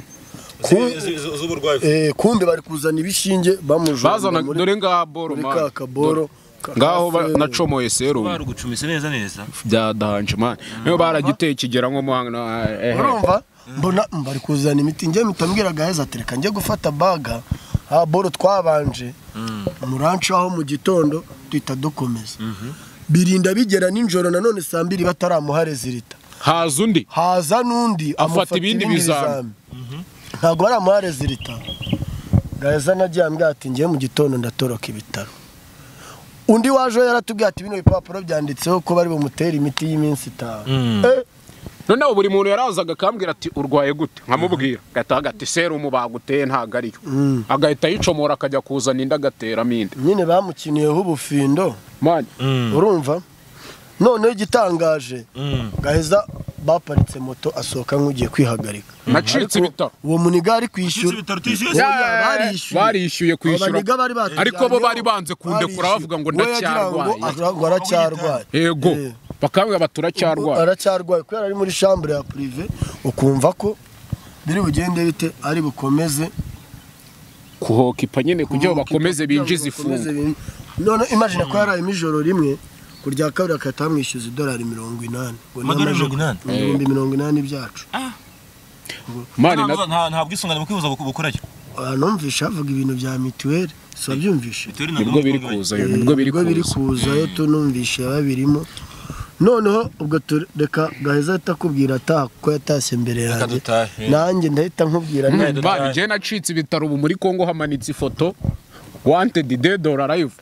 [SPEAKER 1] Ku-
[SPEAKER 3] Z- z- z'uburwayi.
[SPEAKER 1] Eh, kumbe bari kuzana ibishinge bamujomba
[SPEAKER 2] bazana
[SPEAKER 1] muri
[SPEAKER 2] dore ngaha boro
[SPEAKER 1] muri
[SPEAKER 2] mani
[SPEAKER 1] ka kaboro ka-
[SPEAKER 2] ngaho ba-
[SPEAKER 1] ka-
[SPEAKER 2] nacomoye serumu
[SPEAKER 3] Barugucumise neza neza.
[SPEAKER 2] bya danje mani niyo baragiteye kigera nko mu hanga eh, eh.
[SPEAKER 1] urumva mbona mm, bari kuzana imiti njye mitambwira gaheza ati reka njye gufata baga ha boro twabanje muranci aho mu gitondo duhita dukomeza birinda bigera nijoro nanone saa mbiri bataramuha rezilita
[SPEAKER 2] haza undi
[SPEAKER 1] haza n'undi amufata
[SPEAKER 2] ibindi
[SPEAKER 1] ibindi
[SPEAKER 2] bizami.
[SPEAKER 1] bizami ntabwo baramuha rezilita gaheza nagiye ambwira ati ngewe mu gitondo ndatoroka ibitaro undi wajeho yaratubwiye ati bino bipapuro byanditseho ko bari bumutere imiti y'iminsi itanu Eh,
[SPEAKER 2] noneho buri muntu yarazaga akambwira ati urwaye gute nkamubwira agahita avuga ati serumu baguteye ntabwo ariyo agahita yicomora akajya kuzana indi agateramo indi
[SPEAKER 1] nyine bamukiniyeho ubufindo
[SPEAKER 2] mani
[SPEAKER 1] urumva noneho igitangaje gaheza baparitse moto asohoka nk'ugiye kwihagarika
[SPEAKER 2] nacitse ibitaro
[SPEAKER 1] uwo muniga ari kwishyura
[SPEAKER 3] Nacitse ibitaro, utishyuye?
[SPEAKER 1] Oya,
[SPEAKER 2] Yeah,
[SPEAKER 1] barishyuye.
[SPEAKER 2] barishyuye kwishyura.
[SPEAKER 1] Aba baniga bari batujyanyeho,
[SPEAKER 2] Ariko bo bari banze kundekura
[SPEAKER 1] barishyuye.
[SPEAKER 2] bavuga ngo
[SPEAKER 1] We yagira ngo
[SPEAKER 2] ndacyarwaye.
[SPEAKER 1] ara- ngo aracyarwaye
[SPEAKER 2] yego
[SPEAKER 1] Eh,
[SPEAKER 2] bakambwira bati uracyarwaye
[SPEAKER 1] aracyarwaye kubera ari muri shambure ya purive ukumva ko biri bugende bite ari bukomeze
[SPEAKER 2] kuhokipa nyine kugira ngo bakomeze binjize
[SPEAKER 1] Bakomeze
[SPEAKER 2] ifunga
[SPEAKER 1] bin- none imagine ko yaraye ijoro rimwe ku rya kabiri akahita bamwishyuza idolari mirongo inani ngo ni
[SPEAKER 3] Amadolari
[SPEAKER 1] amaje-
[SPEAKER 3] mirongo inani?
[SPEAKER 1] ibihumbi mirongo inani byacu
[SPEAKER 2] mani na-
[SPEAKER 3] Nta nta bwisungane mu kwivuza buku- bukorayo.
[SPEAKER 1] Aha numvishe havuga ibintu bya mituweli si wabyumvishe
[SPEAKER 2] nibwo biri kuza yo nibwo biri
[SPEAKER 1] Ubwo biri
[SPEAKER 2] kuza
[SPEAKER 1] kuza yo tunumvishe babirimo noneho ubwo tureka gaheza ahita akubwira ataha kuko yatashye imbere yanjye
[SPEAKER 3] dutahe.
[SPEAKER 1] nanjye ndahita nkubwira nti,
[SPEAKER 3] Mani,
[SPEAKER 2] mani njyewe nacitse ibitaro ubu muri kongo hamanitse ifoto wanted dead or alive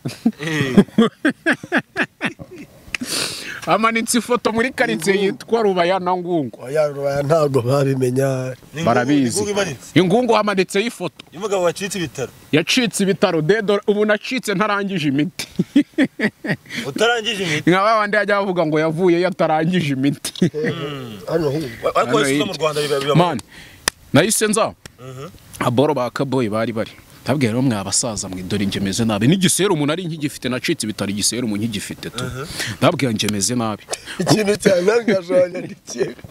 [SPEAKER 2] amanitse ifoto muri karitsiye yitwa rubayana ngungu
[SPEAKER 1] oya rubaya ntabwo babimenya
[SPEAKER 3] Ni ingungu-
[SPEAKER 2] barabizi
[SPEAKER 3] ingungu imanitse.
[SPEAKER 2] ingungu hamanitseho ifoto
[SPEAKER 3] y'umugabo wacitse ibitaro
[SPEAKER 2] yacitse ibitaro dedo ubu nacitse ntarangije imiti
[SPEAKER 3] utarangije imiti
[SPEAKER 2] nka ba bandi bajya bavuga ngo yavuyeyo atarangije imiti
[SPEAKER 1] hano hirya
[SPEAKER 3] Wa-
[SPEAKER 2] Hano
[SPEAKER 3] ariko wese uza mu
[SPEAKER 2] hirya.
[SPEAKER 3] rwanda biba biba
[SPEAKER 2] mani nahise nza aboro ba kaboyi bari bari ndabwira rero mwa basaza mwe dore nje meze nabi n'igiseru umuntu ari nkigifite nacitse ibitaro igiseru umuntu nkigifite tu ndabwira nje meze nabi
[SPEAKER 1] ikintu cyane ntabwo ndikeka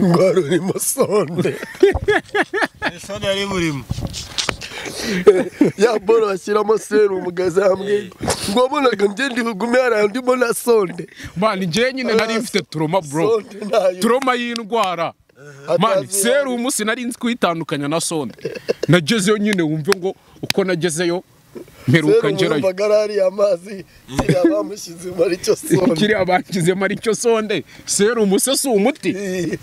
[SPEAKER 1] ngo rurimo sonde
[SPEAKER 3] isoni yari imurimo
[SPEAKER 1] ya boro bashyiramo serumu gazambwe ngo mbonaga ngende bugume hari ahandi mbona sonde
[SPEAKER 2] mani njyewe nyine nari mfite turoma bro
[SPEAKER 1] sonde ntayo
[SPEAKER 2] turoma y'indwara mani
[SPEAKER 1] Atazi-
[SPEAKER 2] serumu sinari nzi kuyitandukanya na sonde nagezeyo nyine wumve ngo uko nagezeyo mperuka
[SPEAKER 1] serumu
[SPEAKER 2] ngerayo
[SPEAKER 1] yumvaga ari ariya mazi kiriya bamushyize muri icyo sonde
[SPEAKER 2] kiriya bakizemo ari cyo sonde serumu se si umuti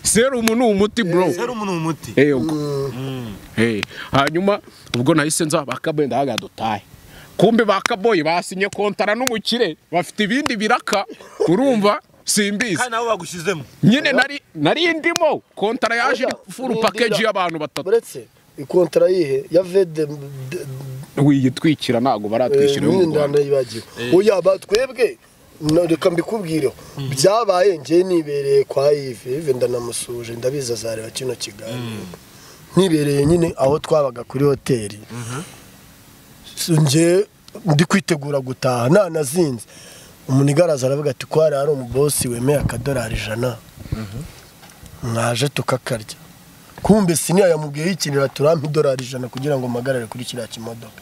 [SPEAKER 2] serumu ni umuti bro
[SPEAKER 3] yari umuntu umuti
[SPEAKER 2] Ego. Eh, hanyuma ubwo nahise nza bakaboye ndahaga dutahe kumbe bakaboye basinye kontara n'umukire bafite ibindi biraka urumva simbizi
[SPEAKER 3] kandi nabo bagushyizemo
[SPEAKER 2] nyine nari nari ndimo kontara yaje iri furu
[SPEAKER 1] Urindira.
[SPEAKER 2] package y'abantu batatu
[SPEAKER 1] uretse ikontara yihe ya vede m- d-
[SPEAKER 2] wiyitwikira ntago baratwishyura yo mu
[SPEAKER 1] imyenda
[SPEAKER 2] Rwanda
[SPEAKER 1] ndayibagiwe oya batwebwe no, reka mbikubwireho byabaye njye nibereye kwa Yves Yves ndanamusuje ndabizi azareba kino kiganiro nibereye nyine aho twabaga kuri hoteli S- njye ndi kwitegura gutaha nanazinze umuntu igaraza aravuga ati ko hari hari umubosi wemeye akadolari ijana mwaje tukakarya kumbe siniya yamubwiyeho ikintu turampa idolari ijana kugira ngo mpagarare kuri kiriya kimodoka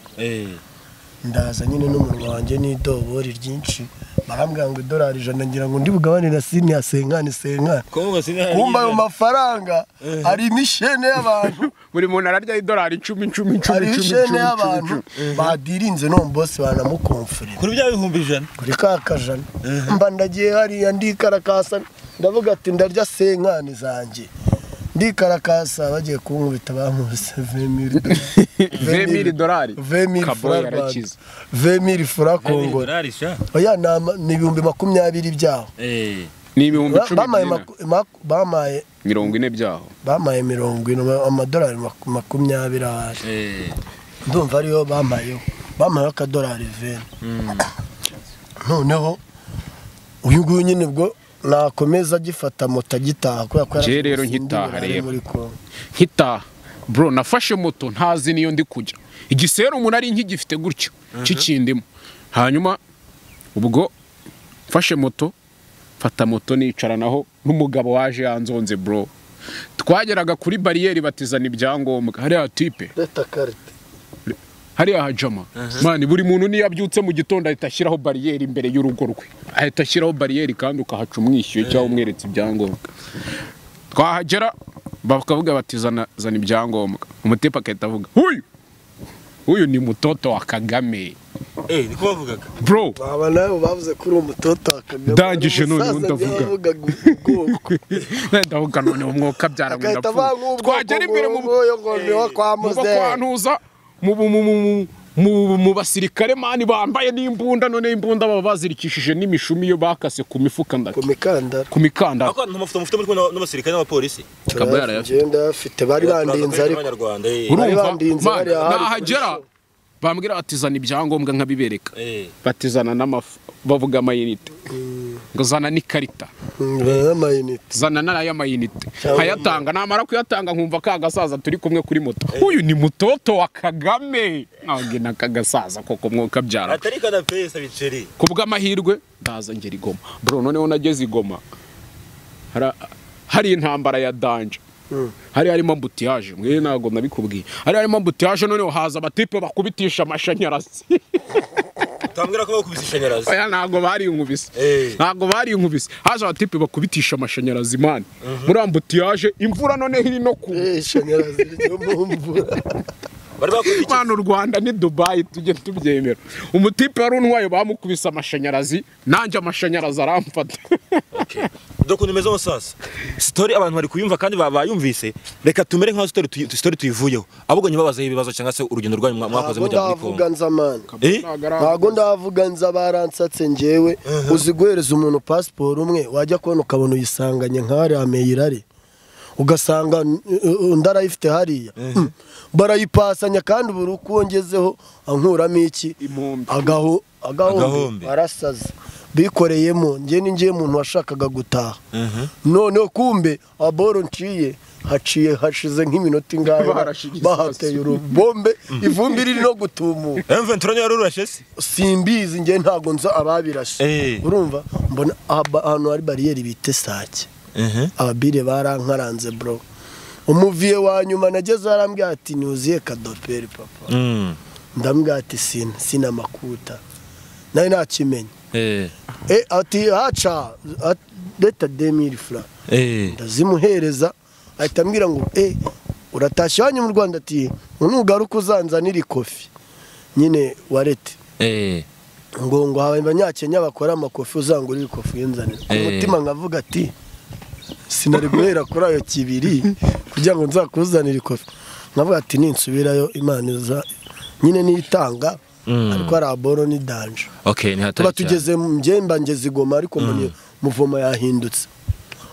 [SPEAKER 1] ndaza nyine n'umunwa wanjye n'idobori ryinshi barambwira ngo idolari ijana ngira ngo ndi bugabanira sini ya senkani senkani
[SPEAKER 3] kuvuga sinari
[SPEAKER 1] kumva ayo mafaranga hari imishene y'abantu
[SPEAKER 2] buri muntu ararya idolari icumi icumi icumi
[SPEAKER 1] hari
[SPEAKER 2] icumi
[SPEAKER 1] imishene
[SPEAKER 2] icumi
[SPEAKER 1] y'abantu
[SPEAKER 2] icumi
[SPEAKER 1] badirinze n'uwo bosi banamukomfurira
[SPEAKER 3] kuri bya bihumbi ijana
[SPEAKER 1] kuri ka kajana mba ndagiye hariya ndikarakasa ndavuga ati ndarya senkani zanjye ndikarakasa bagiye kunkubita bankubise vemiri
[SPEAKER 2] vemiri dolari
[SPEAKER 1] vemiri
[SPEAKER 2] kaboyi
[SPEAKER 1] fura rwanda
[SPEAKER 2] yarakize
[SPEAKER 1] vemiri fura kongora
[SPEAKER 3] dolari sha
[SPEAKER 1] oya ni ama- ni ibihumbi makumyabiri byaho
[SPEAKER 2] ni ibihumbi
[SPEAKER 1] Ba-
[SPEAKER 2] cumi
[SPEAKER 1] bamaye
[SPEAKER 2] n'ine.
[SPEAKER 1] maku- maku- bamaye
[SPEAKER 2] mirongo ine byaho
[SPEAKER 1] bamaye mirongo ine ma- amadolari maku- makumyabiri ahari ndumva ariyo bamayeho bamayeho akadolari veni noneho uyu nguyu nyine ubwo nakomeza agifata moto agitaha kubera ko
[SPEAKER 2] Njye
[SPEAKER 1] yari
[SPEAKER 2] rero
[SPEAKER 1] afite
[SPEAKER 2] nkitaha
[SPEAKER 1] ibintu ari
[SPEAKER 2] rero.
[SPEAKER 1] muri Congo.
[SPEAKER 2] nkitaha bro nafashe moto ntazi niyo ndi kujya igisera umuntu ari nk'igifite gutyo kikindimo hanyuma ubwo mfashe moto mfata moto nicaranaho n'umugabo waje yanzonze bro twageraga kuri bariyeri batizana ibyangombwa hariya tipe
[SPEAKER 1] leta karite
[SPEAKER 2] hariya hajama mani buri muntu niyo abyutse mu gitondo ahita ashyiraho bariyeri imbere y'urugo rwe ahita ashyiraho bariyeri kandi ukahaca umwishyuye cyangwa umweretse ibyangombwa twahagera bakavuga bati zana zana ibyangombwa umutepa agahita avuga uyu uyu ni mutoto wa kagame
[SPEAKER 3] ni ko bavugaga
[SPEAKER 2] bro
[SPEAKER 1] aba nawe bavuze ko uri umutoto wa Kagame
[SPEAKER 2] Ndangije noneho
[SPEAKER 1] Umusaza
[SPEAKER 2] ndavuga.
[SPEAKER 1] byavugaga ubwoko.
[SPEAKER 2] ndavuga noneho umwuka byara ngo
[SPEAKER 1] agahita
[SPEAKER 2] ndapfuye
[SPEAKER 1] bangubwoko
[SPEAKER 2] twagera imbere mu
[SPEAKER 1] nguyu ngo niho kwa
[SPEAKER 2] mu bo
[SPEAKER 1] muzehe
[SPEAKER 2] kwantuza mu bu- mu- mu- mu- mu- mu basirikare mani bambaye n'imbunda none imbunda baba bazirikishije n'imishumi iyo bakase ku mifuka nda
[SPEAKER 1] ku mikandara
[SPEAKER 2] ku mikandara
[SPEAKER 3] ariko nta mafoto mufite muri kumwe n'abasirikare n'abapolisi
[SPEAKER 2] Kabera yarayafite.
[SPEAKER 1] Ngenda yafite bari bandinze ariko
[SPEAKER 3] abanyarwanda
[SPEAKER 1] Bari
[SPEAKER 2] urumva
[SPEAKER 1] bandinze
[SPEAKER 2] Man,
[SPEAKER 1] bariya hari
[SPEAKER 2] nahagera bambwira batizana ibyangombwa nkabibereka batizana n'amafu bavuga amayinite ngo zana n'ikarita
[SPEAKER 1] n'amayinite
[SPEAKER 2] zana n'aya mayinite nkayatanga namara kuyatanga nkumva ka gasaza turi kumwe kuri moto uyu ni mutoto wa kagame ntabwo na kagasaza koko mwuka byara
[SPEAKER 3] atari kana pesa biceri
[SPEAKER 2] ku bw'amahirwe ndaza ngera igoma bro noneho nageze igoma Hara- hari intambara ya danje hari harimo ambutiyaje mwe ntabwo nabikubwiye hari harimo ambutiyaje noneho haza abatipe bakubitisha amashanyarazi
[SPEAKER 3] utambwira ko bakubise ishanyarazi
[SPEAKER 2] oya ntabwo barinkubise
[SPEAKER 3] Eh.
[SPEAKER 2] ntabwo barinkubise haje abatipe bakubitisha amashanyarazi mani muri ambutiyaje imvura noneho iri no ku
[SPEAKER 1] ishanyarazi ryo mu mvura
[SPEAKER 3] bari bakora iki
[SPEAKER 2] Mana u Rwanda ni Dubai tujye tubyemera umutipe wari unwaye bamukubise amashanyarazi nanjye amashanyarazi aramfata
[SPEAKER 3] doko nimeze musasa sitori abantu bari kuyumva kandi ba- bayumvise reka tumere nka sitori tuyi- sitori tuyivuyeho ahubwo nyibabazeho ibibazo cyangwa se urugendo rwanyu mwa- mwakoze
[SPEAKER 1] ntabwo
[SPEAKER 3] mujya muri
[SPEAKER 1] ndavuga
[SPEAKER 3] kongo
[SPEAKER 1] nzamana
[SPEAKER 3] Eh?
[SPEAKER 1] ntabwo ndavuga nza baransatse njyewe uzi guhereza umuntu pasiporo umwe wajya kubona ukabona uyisanganye nk'ahariya meyirari ugasanga n- u- undi arayifite hariya Mm. barayipasanya kandi buri uko wongezeho ankuramo iki
[SPEAKER 2] Impumbi.
[SPEAKER 1] Agaho-
[SPEAKER 3] Agahombe.
[SPEAKER 1] agahombe barasaza bikoreyemo njye ni njye muntu washakaga gutaha noneho kumbe aboro nciye haciye hashize nk'iminota ingahe
[SPEAKER 2] Barashigiza
[SPEAKER 1] bahateye urubombe ivumbi riri no gutumuka
[SPEAKER 3] M23 yari urashe se
[SPEAKER 1] simbizi njye ntabwo nzi ababirashe
[SPEAKER 3] Eh.
[SPEAKER 1] urumva mbona aha- ahantu hari bariyeri bita sake ababire barankaranze bro umuviye wa nyuma nageze arambwira ati ntuziye kadoperi papa
[SPEAKER 3] Mm.
[SPEAKER 1] ndambwira ati sina sina makuta nawe ntakimenya
[SPEAKER 3] Eh.
[SPEAKER 1] e ati haca at- leta demiri fura
[SPEAKER 3] Eh.
[SPEAKER 1] ndazimuhereza ahita ambwira ngo e uratashye iwanyu mu rwanda ati nugaruka uzanzanire ikofi nyine warete
[SPEAKER 3] Eh.
[SPEAKER 1] ngo ngo hawe abanyakenya bakora amakofi uzangurire ikofi y'inzanira ku
[SPEAKER 3] Eh.
[SPEAKER 1] mutima nkavuga ati sinari guhera kuri ayo kibiri kugira ngo nzakuzanire ikofi nkavuga ati ninsubirayo imana iza nyine niyitanga
[SPEAKER 3] Mm.
[SPEAKER 1] ariko hari aboro ni danje
[SPEAKER 3] Okay, ni hatari.
[SPEAKER 1] tuba
[SPEAKER 3] cyane.
[SPEAKER 1] tugeze mu mbyemba ngeze igoma ariko mbona muvoma yahindutse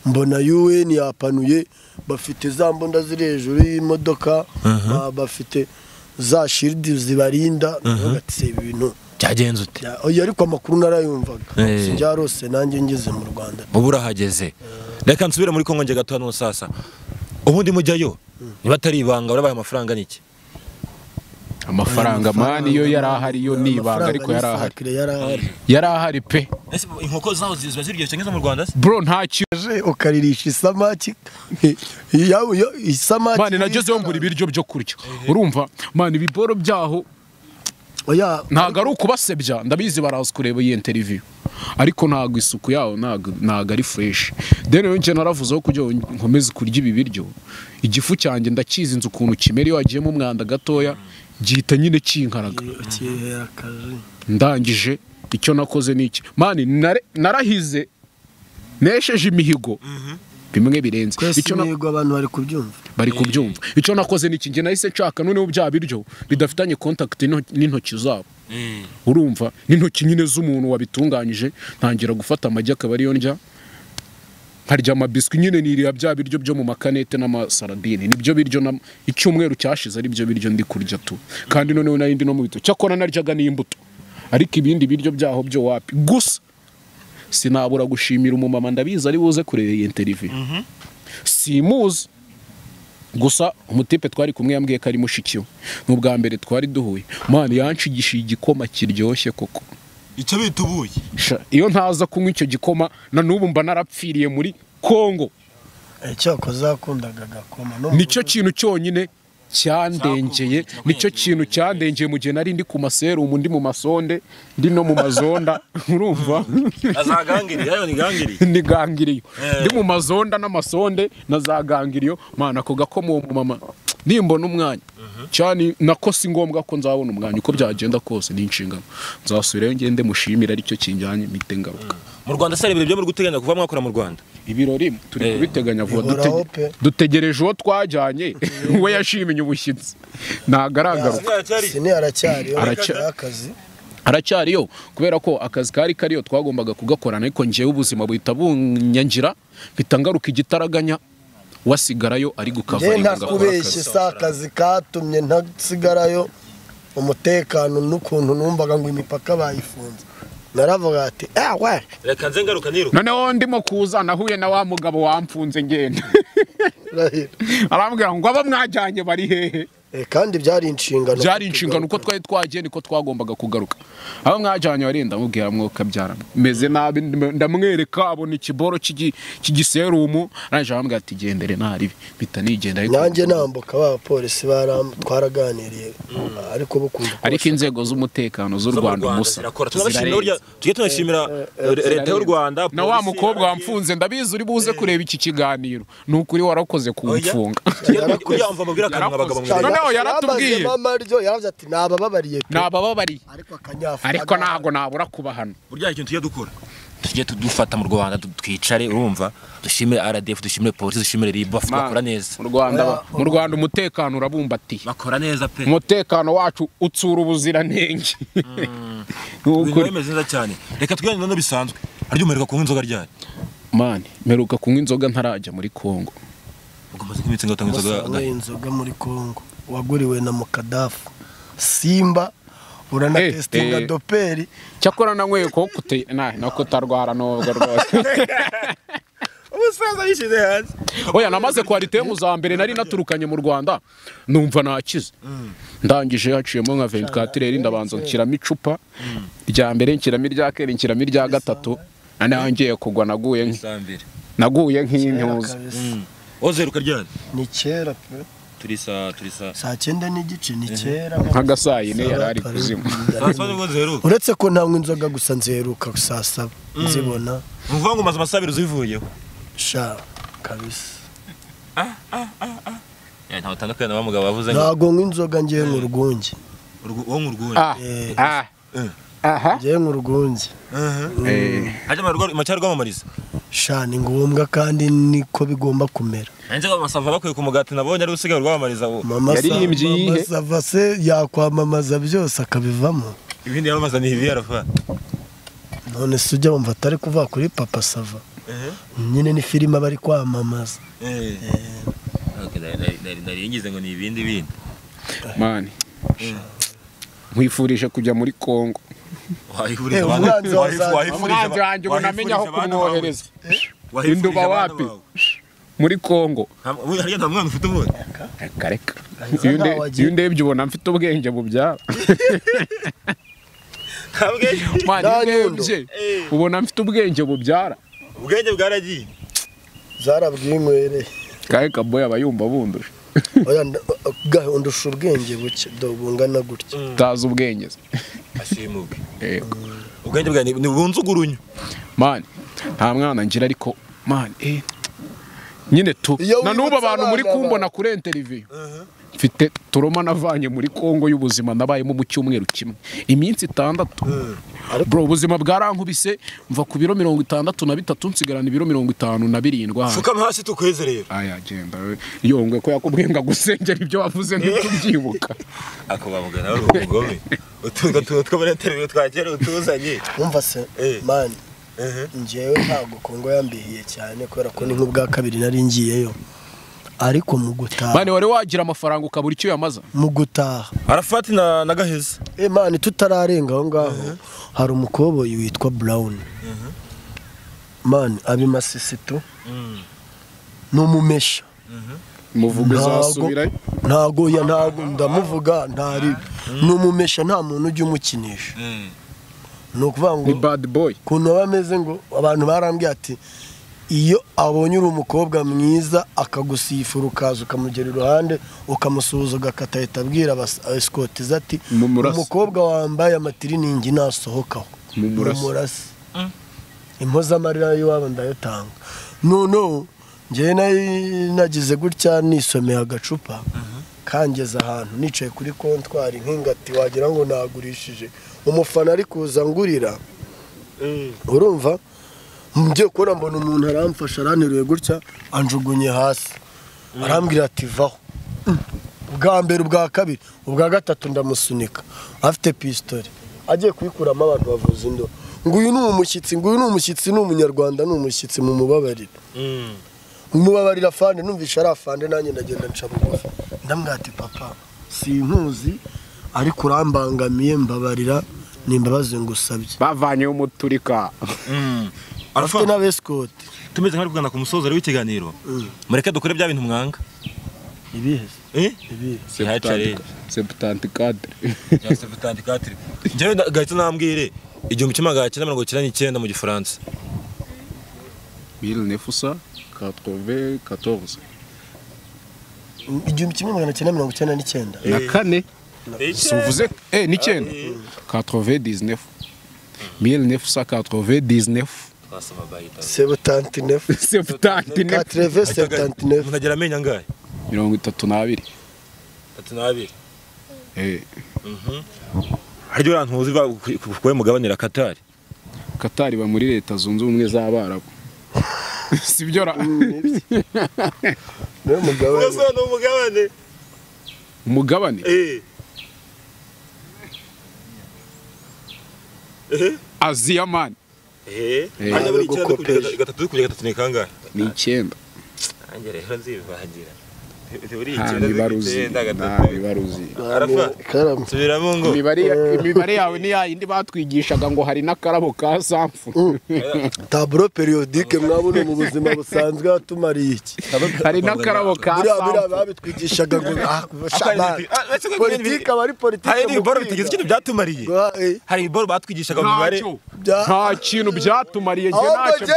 [SPEAKER 1] mbona UN yapanuye bafite za mbunda ziri hejuru y'imodoka ba- bafite za shiridi zibarinda ndavuga ati "Se, ibi bintu
[SPEAKER 3] Byagenze ute?
[SPEAKER 1] Ya- oya, ariko amakuru narayumvaga
[SPEAKER 3] Eh.
[SPEAKER 1] sinjarose nanjye ngeze mu rwanda
[SPEAKER 3] ubu urahageze reka nsubire muri kongo njye gato hano sasa ubundi mujyayo niba atari ibanga urabaye amafaranga n'iki
[SPEAKER 2] amafaranga mani yo yari ahari yo ni ibanga ariko yari ahari
[SPEAKER 1] Amafaranga ni sakire, yari ahari
[SPEAKER 2] yari ahari pe
[SPEAKER 3] inkoko zaho ziba ziryoshye nk'izo mu rwanda se
[SPEAKER 2] bro nta kintu
[SPEAKER 1] Je, ukaririsha isamaki Ya- ya- isamaki
[SPEAKER 2] mani nagezeho ngura ibiryo byo kurya urumva mani ibiboro byaho
[SPEAKER 1] oya
[SPEAKER 2] ntabwo ari ukubasebya ndabizi baraza kureba iyi interiviyu ariko ntabwo isuku yawo ntabwo ntabwo ari fureshi deni rero njye naravuzeho kugira ngo nkomeze kurya ibi biryo igifu cyanjye ndakizi inzu ukuntu kimera iyo wagiyemo umwanda gatoya gihita nyine kinkaraga
[SPEAKER 1] ukihera akazi
[SPEAKER 2] ndangije icyo nakoze ni iki mani nare- narahize nesheje imihigo bimwe birenze
[SPEAKER 1] twese
[SPEAKER 2] Icyo na-
[SPEAKER 1] imihigo abantu bari kubyumva
[SPEAKER 2] bari kubyumva icyo nakoze ni iki njye nahise nshaka noneho bya biryo bidafitanye kontakiti n'intoki zabo urumva n'intoki nyine z'umuntu wabitunganyije ntangira gufata amagi akaba ariyo ndya nkarya amabiswi nyine niriya bya biryo byo mu makanete n'amasaradine nibyo biryo na icyumweru cyashize ari byo biryo ndi kurya tu kandi noneho nari ndi no mu bito cyakora naryaga n'imbuto ariko ibindi biryo byaho byo wapi gusa sinabura gushimira umumama ndabizi ari buze kureba iyi interiviyu simuzi gusa umutipe twari kumwe yambwiye ko ari mushiki we ni ubwa mbere twari duhuye mwana yanshigishije igikoma kiryoshye koko
[SPEAKER 3] icyo bita ubuyi
[SPEAKER 2] Sha, iyo ntaza kunywa icyo gikoma na n'ubu mba narapfiriye muri kongo
[SPEAKER 1] cyakoze zakundaga agakoma no mu
[SPEAKER 2] nicyo kintu cyonyine cyandengeye nicyo kintu cyandengeye mu gihe nari ndi ku maserumu ndi mu masonde ndi no mu mazonda urumva
[SPEAKER 3] azagangiriye yayo ni gangiriye
[SPEAKER 2] ndi gangiriyo
[SPEAKER 3] Eh.
[SPEAKER 2] ndi mu mazonda n'amasonde na za gangiriyo mana ako gakoma uwo mumama nimbona umwanya cyane nako si ngombwa ko nzabona umwanya uko byagenda kose ni inshingano nzasubirayo ngende mushimire aricyo kinjyanye mpite ngaruka
[SPEAKER 3] mu rwanda se hari ibintu byo muri guteganya kuva mwakora mu rwanda
[SPEAKER 2] ibirori turi
[SPEAKER 3] Eh.
[SPEAKER 2] kubiteganya vuba
[SPEAKER 1] Bihoraho
[SPEAKER 2] dutege-
[SPEAKER 1] pe.
[SPEAKER 2] dutegereje uwo twajyanye we yashimye ubushyitsi ntabwo aragaruka
[SPEAKER 1] sini aracyariyo
[SPEAKER 2] Aracya-
[SPEAKER 1] akazi
[SPEAKER 2] aracyariyo kubera ko akazi kari kariyo twagombaga kugakorana ariko ngewe ubuzima buhita bunyangira mpita ngaruka igitaraganya wasigarayo ari
[SPEAKER 1] njye
[SPEAKER 2] gukavaringa
[SPEAKER 1] ntakubeshye si akazi katumye ntasigarayo umutekano n'ukuntu numvaga ngo imipaka bayifunze naravuga ati ewe
[SPEAKER 3] reka nze ngaruka niruka
[SPEAKER 2] noneho ndimo kuza nahuye na wa mugabo wamfunze ngenda
[SPEAKER 1] Rahira."
[SPEAKER 2] arambwira ngo aba mwajyanye bari hehe
[SPEAKER 1] Eh, kandi byari inshingano
[SPEAKER 2] byari inshingano uko twari twagiye niko twagombaga kugaruka aba mwajyanye wari ndamubwira mwuka byara meze nabi ndam- ndamwereka abona ikiboro cy'igi- cy'igiserumu arangije arambwira ati gendere ntaribi mpita nigenda ariko
[SPEAKER 1] nanjye nambuka ba polisi baram- twaraganiriye ariko bukumva ko
[SPEAKER 2] ariko inzego z'umutekano z'u Rwanda umusa
[SPEAKER 3] zirakora tunabashimira burya tujye tunashimira eh, leta y'u rwanda
[SPEAKER 2] na wa
[SPEAKER 3] polisi,
[SPEAKER 2] mukobwa
[SPEAKER 3] ababyeyi.
[SPEAKER 2] wamfunze ndabizi uri buze kureba iki kiganiro ni ukuri warakoze kumfunga
[SPEAKER 3] Tujye- burya umva mubwira akantu abagabo
[SPEAKER 2] Yarakoze.
[SPEAKER 3] mwereka
[SPEAKER 2] Noneho nawe yaratubwiye
[SPEAKER 1] mama ryo yaravuze ati nabababariye pe
[SPEAKER 2] nabababariye
[SPEAKER 1] ariko akanyafura
[SPEAKER 2] ariko ntabwo nabura kubahana
[SPEAKER 3] burya hari ikintu tujya dukora tujye tudufata mu rwanda tu- twicare urumva dushimire rdf dushimire polisi dushimire rib bakora neza
[SPEAKER 2] mu rwanda
[SPEAKER 1] Oya.
[SPEAKER 2] mu rwanda umutekano urabumbatiye
[SPEAKER 3] bakora neza pe
[SPEAKER 2] umutekano wacu utsura ubuziranenge Ni
[SPEAKER 3] ibintu
[SPEAKER 2] ukuri.
[SPEAKER 3] biba bimeze neza cyane reka twiyongere no bisanzwe arya umereka kunywa inzoga ryari
[SPEAKER 2] mani mperuka kunywa inzoga ntarajya muri kongo
[SPEAKER 3] umaze nk'iminsi ngatanga inzoga
[SPEAKER 1] wasanwe
[SPEAKER 3] agahe.
[SPEAKER 1] inzoga muri Congo waguriwe na mukadafu simba uranatesitinga
[SPEAKER 2] Eh, eh.
[SPEAKER 1] doperi
[SPEAKER 2] cyakora nanyweye kokuteye na kutarwara nubwo rwose
[SPEAKER 3] umusaza yishyize hanze
[SPEAKER 2] oya namaze kuharita yo mu za mbere nari naturukanye mu rwanda numva nakize ndangije haciyemo nka venkatireri ndabanza nshyiramo icupa rya mbere nshyiramo irya kera nshyiramo irya gatatu noneho ngiye kugwa naguye nk-
[SPEAKER 3] isambere
[SPEAKER 2] naguye nk'intuza
[SPEAKER 3] ozeruka ryari
[SPEAKER 1] ni kera pe
[SPEAKER 3] turi saa turi saa
[SPEAKER 1] saa cyenda n'igice ni kera
[SPEAKER 2] nk'agasayine yari ari kuzima
[SPEAKER 3] saa saba nibwo zeruka
[SPEAKER 1] uretse ko ntanywa inzoga gusa nziheruka saa saba nzibona
[SPEAKER 3] ni ukuvuga ngo umaze amasaha abiri uzivuyeho
[SPEAKER 1] sha kabisa
[SPEAKER 3] ntawe utandukanye na wa mugabo wavuze ngo
[SPEAKER 1] ntago nywa inzoga ngiye mu rwunge
[SPEAKER 3] urwo- wo mu rwuri
[SPEAKER 2] Ah,
[SPEAKER 1] Eh.
[SPEAKER 2] ah, aha
[SPEAKER 1] ngiye mu rwunge
[SPEAKER 2] Eh,
[SPEAKER 3] hajya amacyari rwamamariza
[SPEAKER 1] sha ni ngombwa kandi niko bigomba kumera
[SPEAKER 3] nanjye amasava bakwiye ku mugati nabonye ari gusigaye rwamamariza ubu
[SPEAKER 1] mama
[SPEAKER 2] Yaririmbye iyihe?
[SPEAKER 1] sava se yakwamamaza byose akabivamo
[SPEAKER 3] ibindi yamamaza ni ibi arafa
[SPEAKER 1] none se ujya wumva atari kuva kuri papa sava nyine ni filime aba ari kwamamaza
[SPEAKER 3] Ok, nari- nari- nari- nari ngize ngo ni ibindi bindi
[SPEAKER 2] mani nkwifurije kujya muri kongo
[SPEAKER 3] wayifuriza
[SPEAKER 1] Eh,
[SPEAKER 3] abantu-
[SPEAKER 1] umwanzi wa
[SPEAKER 3] wayifu-
[SPEAKER 1] Zari-
[SPEAKER 3] wayifuriza ba-
[SPEAKER 2] umwanzi wanjye ubu namenya aho
[SPEAKER 3] wayifuriza abana bawe.
[SPEAKER 2] kumwohereza
[SPEAKER 3] Wayifuriza
[SPEAKER 2] Induba
[SPEAKER 3] abana
[SPEAKER 2] wapi?
[SPEAKER 3] bawe.
[SPEAKER 2] muri kongo
[SPEAKER 3] Nta- ubu Harya nta mwana ufite ubundi
[SPEAKER 2] reka reka
[SPEAKER 1] Gaheza
[SPEAKER 2] iyo unde-
[SPEAKER 1] ntawe agira.
[SPEAKER 2] iyo ndebye ubona mfite ubwenge bubyara
[SPEAKER 3] Ntabwo
[SPEAKER 2] Mwana,
[SPEAKER 1] Nta
[SPEAKER 2] iyo
[SPEAKER 1] nyundo.
[SPEAKER 2] ndebye
[SPEAKER 3] Eh.
[SPEAKER 2] ubona mfite ubwenge bubyara
[SPEAKER 3] ubwenge bwaragiye
[SPEAKER 1] zarabwiye inkwereye
[SPEAKER 2] kahe kaboy aba yumva bunduje
[SPEAKER 1] oya nda- ga- undusha ubwenge buke do bungana gutya
[SPEAKER 2] utazi ubwenge se.
[SPEAKER 3] ashimubwe
[SPEAKER 2] Yego.
[SPEAKER 3] ubwenge bwawe ni- ni bunzugurunyu
[SPEAKER 2] mani nta mwana ngira ariko mani eh nyine tu
[SPEAKER 1] Iyo
[SPEAKER 2] na n'ubu
[SPEAKER 1] wibutse
[SPEAKER 2] abantu muri
[SPEAKER 1] abana
[SPEAKER 2] kumbona
[SPEAKER 1] ba-
[SPEAKER 2] kuri interiviyu mfite turoma navanye muri kongo y'ubuzima nabayemo mu cyumweru kimwe iminsi itandatu bro ubuzima bwarankubise mva ku biro mirongo itandatu na bitatu nsigarana ibiro mirongo itanu na birindwi ahandi.
[SPEAKER 3] fukama hasi tukwezerera
[SPEAKER 2] aya genda we yongwe ko yakubwiye ngo agusengera ibyo wavuze ntitubyibuka
[SPEAKER 3] ako bamugana wari umugome utunga tuntu tw'abanyatereviziyo twakera utuzanye
[SPEAKER 1] wumva se
[SPEAKER 3] Eh.
[SPEAKER 1] mani njyewe ntabwo kongo yambihiye cyane kubera ko ni nk'ubwa kabiri nari ngiyeyo ariko mu gutaha
[SPEAKER 2] mani wari wagira amafaranga ukabura icyo uyamaza
[SPEAKER 1] mu gutaha
[SPEAKER 3] arafati na na gaheza
[SPEAKER 1] Eh, mani tutararenga aho ngaho hari umukoboyi witwa burawuni mani abimasisto ni umumesha
[SPEAKER 2] umuvugo
[SPEAKER 1] ntago
[SPEAKER 2] uzasubirayo
[SPEAKER 1] ntago ya ntago ndamuvuga ntari ni umumesha nta muntu ujya umukinisha ni ukuvuga ngo
[SPEAKER 2] ni bad boy
[SPEAKER 1] ukuntu aba ameze ngo abantu barambwiye ati iyo abonye uri umukobwa mwiza akagusifura ukaza ukamugera iruhande ukamusuhuza ugakata ahita abwira abas- esikotize ati
[SPEAKER 2] Mumurase.
[SPEAKER 1] umukobwa wambaye amatiriningi nasohokaho
[SPEAKER 2] Mumurase.
[SPEAKER 1] mumurase impozamarira y'iwabo ndayatanga noneho ngewe nari nagize gutya nisomeye agacupa kangeze ahantu nicaye kuri kontwari nk'ingati wagira ngo nagurishije umufana ari kuza ngurira urumva ngiye kubona mbona umuntu aramfasha aranteruye gutya anjugunye hasi arambwira ati vaho Mm. ubwa mbere ubwa kabiri ubwa gatatu ndamusunika afite pisitore agiye kuyikuramo abantu bavuza induru ngo uyu ni umushyitsi ngo uyu ni umushyitsi ni umunyarwanda ni umushyitsi mu mubabarira umubabarira afande numvisha ari afande nanjye ndagenda nca bugufi ndamwira ati papa sinkuzi ariko urambangamiye mbabarira ni imbabazi ngusabye
[SPEAKER 2] bavanyeho umuturika
[SPEAKER 1] afite
[SPEAKER 3] arafati
[SPEAKER 1] n'abesikoti
[SPEAKER 3] tumeze nk'abari kugana ku musozo w'ikiganiro
[SPEAKER 1] Mm.
[SPEAKER 3] mureke dukore bya bintu mwanga
[SPEAKER 1] ibihe se?
[SPEAKER 3] eh
[SPEAKER 1] ibihe
[SPEAKER 3] Ntihacare.
[SPEAKER 2] seputanti kadire
[SPEAKER 3] cyangwa utandikatire njyewe na- gahita nambwire igihumbi kimwe magana cyenda mirongo icyenda n'icyenda mu gifaransa
[SPEAKER 2] mille neuf cent quatre-vingt quatorze
[SPEAKER 1] igihumbi kimwe magana cyenda mirongo icyenda n'icyenda
[SPEAKER 2] na kane si
[SPEAKER 3] Suvuze-
[SPEAKER 2] uvuze eh n'icyenda quatre-vingt dix-neuf mille neuf cent quatre-vingt dix-neuf
[SPEAKER 3] twasomaga ahita.
[SPEAKER 1] sebutantinefu
[SPEAKER 2] seputanti neuf
[SPEAKER 1] katreve sebutantinefu
[SPEAKER 3] umuntu agera amenyo angahe
[SPEAKER 2] mirongo itatu n'abiri
[SPEAKER 3] tatu n'abiri
[SPEAKER 2] Eh,
[SPEAKER 3] harya uriya ntuzi ba- ku- ku- kuba mugabanira katari
[SPEAKER 2] Katari ba muri leta zunze ubumwe z'abarabu sibyo ra
[SPEAKER 1] niwe mugabo
[SPEAKER 3] ni umugabane
[SPEAKER 2] umugabane Aziya mani
[SPEAKER 3] hajya buri icyenda
[SPEAKER 1] Gukopesha.
[SPEAKER 3] kugera gatatu kugera gatatu ni kangahe
[SPEAKER 2] ni icyenda
[SPEAKER 3] nanjye rero nzibahagira buri
[SPEAKER 2] nta
[SPEAKER 3] icyenda
[SPEAKER 2] mibare uzi
[SPEAKER 3] z'icyenda
[SPEAKER 2] nta
[SPEAKER 3] gatatu
[SPEAKER 2] mibare uzi
[SPEAKER 3] Arafa.
[SPEAKER 1] karamu
[SPEAKER 3] subiramo ngo
[SPEAKER 2] imibare imibare yawe ni yayindi batwigishaga ngo hari n'akarabo ka samfu
[SPEAKER 1] taburo periyodike mwabona mu buzima busanzwe watumariye iki
[SPEAKER 2] hari n'akarabo ka
[SPEAKER 1] buriya buriya
[SPEAKER 2] samfu
[SPEAKER 1] babitwigishaga ngo ah, shabana.
[SPEAKER 3] Ah, ese ko
[SPEAKER 1] politike aba ari politike
[SPEAKER 3] hari ibiboro
[SPEAKER 1] mu
[SPEAKER 3] bitigeze
[SPEAKER 1] kwiga.
[SPEAKER 3] ikintu byatumariye
[SPEAKER 1] Guha, eh,
[SPEAKER 3] hari ibiboro batwigishaga mu mibare
[SPEAKER 2] ntacyo
[SPEAKER 1] Bya-
[SPEAKER 2] nta kintu byatumariye njye
[SPEAKER 1] ahubwo
[SPEAKER 2] ntacyo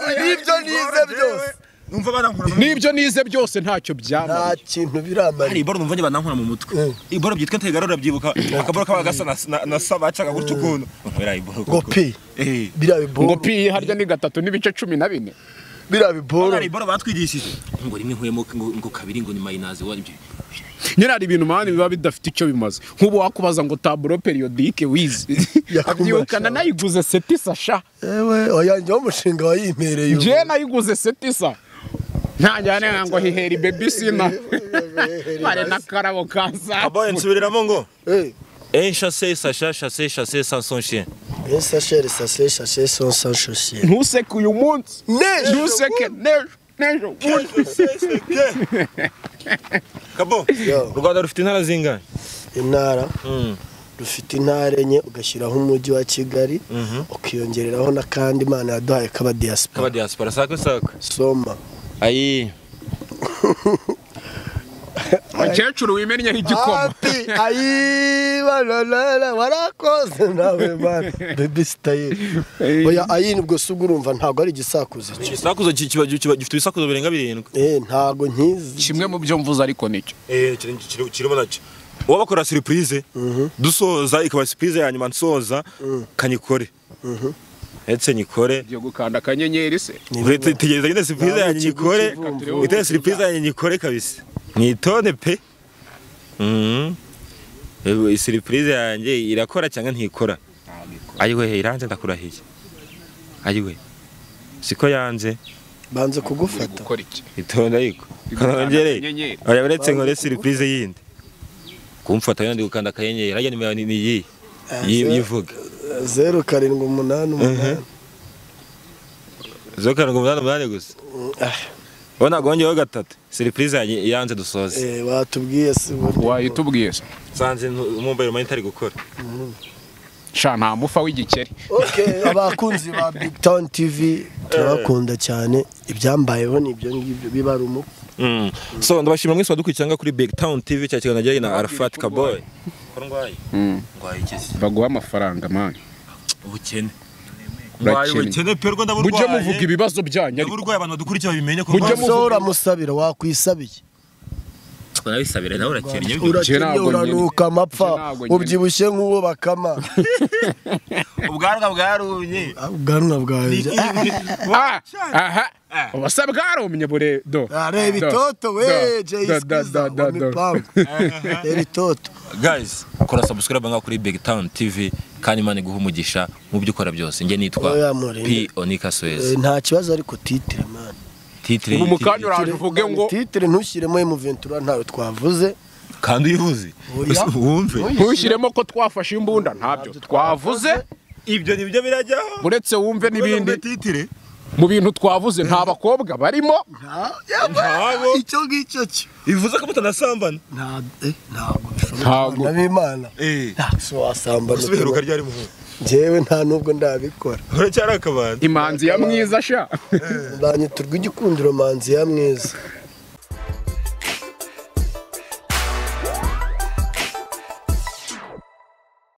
[SPEAKER 1] njyewe
[SPEAKER 2] byamariye
[SPEAKER 1] nibyo nibyo nize byose
[SPEAKER 3] numva barankura mu
[SPEAKER 2] n'ibyo nize byose ntacyo
[SPEAKER 1] nta
[SPEAKER 2] byamariye
[SPEAKER 1] kintu
[SPEAKER 3] hari
[SPEAKER 1] biramariye
[SPEAKER 3] ibiboro numva njye banankura mu mutwe
[SPEAKER 1] Eh.
[SPEAKER 3] ibiboro byitwa ntegara urabyibuka akaboro kaba gasa na- na- na sa bacaga gutya ukuntu nkubera ibiboro
[SPEAKER 1] ngo
[SPEAKER 3] koko.
[SPEAKER 1] pi
[SPEAKER 3] Eh.
[SPEAKER 1] biriya
[SPEAKER 2] ngo
[SPEAKER 1] biboro
[SPEAKER 2] piye harya ni gatatu n'ibice cumi na bine
[SPEAKER 1] biriya biboro
[SPEAKER 3] hari ibiboro batwigishije ngo rimwe nkuyemo ngo ngo kabiri ngo ni mayinazi wa ibyo
[SPEAKER 2] nyine hari ibintu mani biba bidafite icyo bimaze nk'ubu wakubaza ngo taburo periyodike wizi
[SPEAKER 1] Yakumara
[SPEAKER 2] abyirukana
[SPEAKER 1] cyane.
[SPEAKER 2] nayiguze setisa sha
[SPEAKER 1] yewe oyanjyeho umushinga wayimereye ubu.
[SPEAKER 2] njyewe nayiguze setisa ntanjyane ngo hiheri bebi sina hari n'akarabo ka
[SPEAKER 3] abo
[SPEAKER 2] samfu
[SPEAKER 3] nsubiriramo ngo
[SPEAKER 1] Eh,
[SPEAKER 3] Eh, chassez, Sacha, chassez, chassez sans son chien.
[SPEAKER 1] eh, sachet, sachet, sachet, sans- sans chaussure.
[SPEAKER 2] ntuseke uyu munsi
[SPEAKER 1] Nejo,
[SPEAKER 2] ntuseke nejo nejo
[SPEAKER 3] Kabo,
[SPEAKER 1] Yo.
[SPEAKER 3] u Rwanda rufite intara zingana.
[SPEAKER 1] intara
[SPEAKER 3] Mm.
[SPEAKER 1] rufite intara enye ugashyiraho umujyi wa kigali ukiyongereraho n'akandi imana yaduhaye kaba
[SPEAKER 3] Kaba
[SPEAKER 1] diaspora
[SPEAKER 3] diaspora sako sako.
[SPEAKER 1] soma
[SPEAKER 3] Ayi.
[SPEAKER 2] mukecuru wimennyeho igikoma
[SPEAKER 1] Happy, ayi bananara warakoze nawe mana baby style oya ayi ubwo se ubwo urumva ntabwo ari igisakuzo cyo
[SPEAKER 3] Igisakuzo ki- kiba kiba gifite ibisakuzo birenga birindwi.
[SPEAKER 1] eh ntabwo nkizi
[SPEAKER 2] kimwe mu byo mvuze ariko nicyo
[SPEAKER 3] Eh, kirimo nacyo. Uwo bakora surprise, dusoza ikaba surprise ya nyuma nsoza kanyikore. Etse nyikore.
[SPEAKER 2] ugiye gukanda akanyenyeri se
[SPEAKER 3] Uretse tegereza nyine surprise
[SPEAKER 1] Nawe
[SPEAKER 3] ya nyikore.
[SPEAKER 1] ikiguzi
[SPEAKER 2] kivumvu.
[SPEAKER 3] Iteye surprise ya nyikore kabisa. Mwitonde pe. Mhm. Ewe, Surprise yanjye irakora cyangwa ntikora? Ayiwe iranze ndakurahiye. Ayiwe. Siko yanze
[SPEAKER 1] banze
[SPEAKER 2] uri
[SPEAKER 1] kugufata
[SPEAKER 2] gukora iki
[SPEAKER 3] itonda ariko.
[SPEAKER 2] Igukanda
[SPEAKER 3] Kanongere.
[SPEAKER 2] akanyenyeri.
[SPEAKER 3] Oya buretse nkore surprise yindi. Kumfata yandi gukanda akanyenyeri. Harya nimero ni iyi.
[SPEAKER 1] zeru-
[SPEAKER 3] Yivuga.
[SPEAKER 1] zeru karindwi umunani umunani
[SPEAKER 3] Zo karanga umunani umunani gusa.
[SPEAKER 1] Ah,
[SPEAKER 3] Wowe nagongeyeho gatatu. Surprise yanjye iranze dusoze.
[SPEAKER 1] eh, watubwiye si ubundi
[SPEAKER 2] wayitubwiye se
[SPEAKER 3] Sanze mumbaye umanyi itari gukora.
[SPEAKER 2] sha nta mufa w'igikeri
[SPEAKER 1] Okay, abakunzi ba Big Town TV turabakunda cyane ibyambayeho ni ibyo ngibyo biba ari umuco
[SPEAKER 3] Mm. So ndabashimira mwese badukurikiranga kuri Big Town TV cya kiganiro kijyanye na Arafat Kaboy. Ko ndwaye. Ndwaye iki?
[SPEAKER 2] baguha amafaranga mani
[SPEAKER 3] Ubukene.
[SPEAKER 2] Ndwaye Urakennye. ubukene
[SPEAKER 3] pe rwanda
[SPEAKER 2] mujye muvuga ibibazo byanyu ariko
[SPEAKER 3] Uburwayi abantu badukurikira babimenye ko
[SPEAKER 2] Mujye muvuga-
[SPEAKER 1] uramusabira wakwisabiye
[SPEAKER 3] Nabisabira nawe urakennye.
[SPEAKER 1] urakennye
[SPEAKER 2] ntabwo
[SPEAKER 1] uranuka amapfa
[SPEAKER 2] njye ntabwo nyine.
[SPEAKER 1] ubyibushye nk'uwo bakama
[SPEAKER 3] Ubwanwa bwarumye.
[SPEAKER 1] Ah, ubwanwa bwanjye Ah,
[SPEAKER 2] aha aha ubasa bwarumye bure do
[SPEAKER 1] ah, reba itoto we jeyisikiza wamipangu reba itoto
[SPEAKER 3] Guys, kora subscribe ngaho kuri Big Town TV kandi Imana iguhe umugisha mu byo ukora byose. Nge nitwa
[SPEAKER 1] Oya, Murinde.
[SPEAKER 3] P Onika Suez.
[SPEAKER 1] Eh, nta kibazo ariko titire mani
[SPEAKER 3] Titre
[SPEAKER 2] ubu mu kanya uraje uvuge ngo
[SPEAKER 1] titire ntushyiremo emuventura ntayo twavuze
[SPEAKER 3] kandi uyivuze.
[SPEAKER 1] Oya.
[SPEAKER 3] Wumve.
[SPEAKER 2] ntushyiremo ko twafashe imbunda ntabyo twavuze
[SPEAKER 3] Ibyo nibyo birajyaho.
[SPEAKER 2] uretse wumve n'ibindi
[SPEAKER 3] titire.
[SPEAKER 2] mu bintu twavuze nta bakobwa barimo
[SPEAKER 1] Ah, yaba,
[SPEAKER 3] Ntabo.
[SPEAKER 1] icyo ngicyo cyo
[SPEAKER 3] Bivuze ko mutanasambana.
[SPEAKER 1] Nta- eh, ntabwo bishoboka
[SPEAKER 2] Ntabwo.
[SPEAKER 1] n'abimana
[SPEAKER 3] Eh.
[SPEAKER 1] si wasambana
[SPEAKER 3] Usubiheruka ryari muhungu?
[SPEAKER 1] njyewe nta n'ubwo ndabikora
[SPEAKER 3] Uracyari akabandi.
[SPEAKER 2] imanzi ya mwiza sha
[SPEAKER 1] banyiturwa igikundiro manzi ya mwiza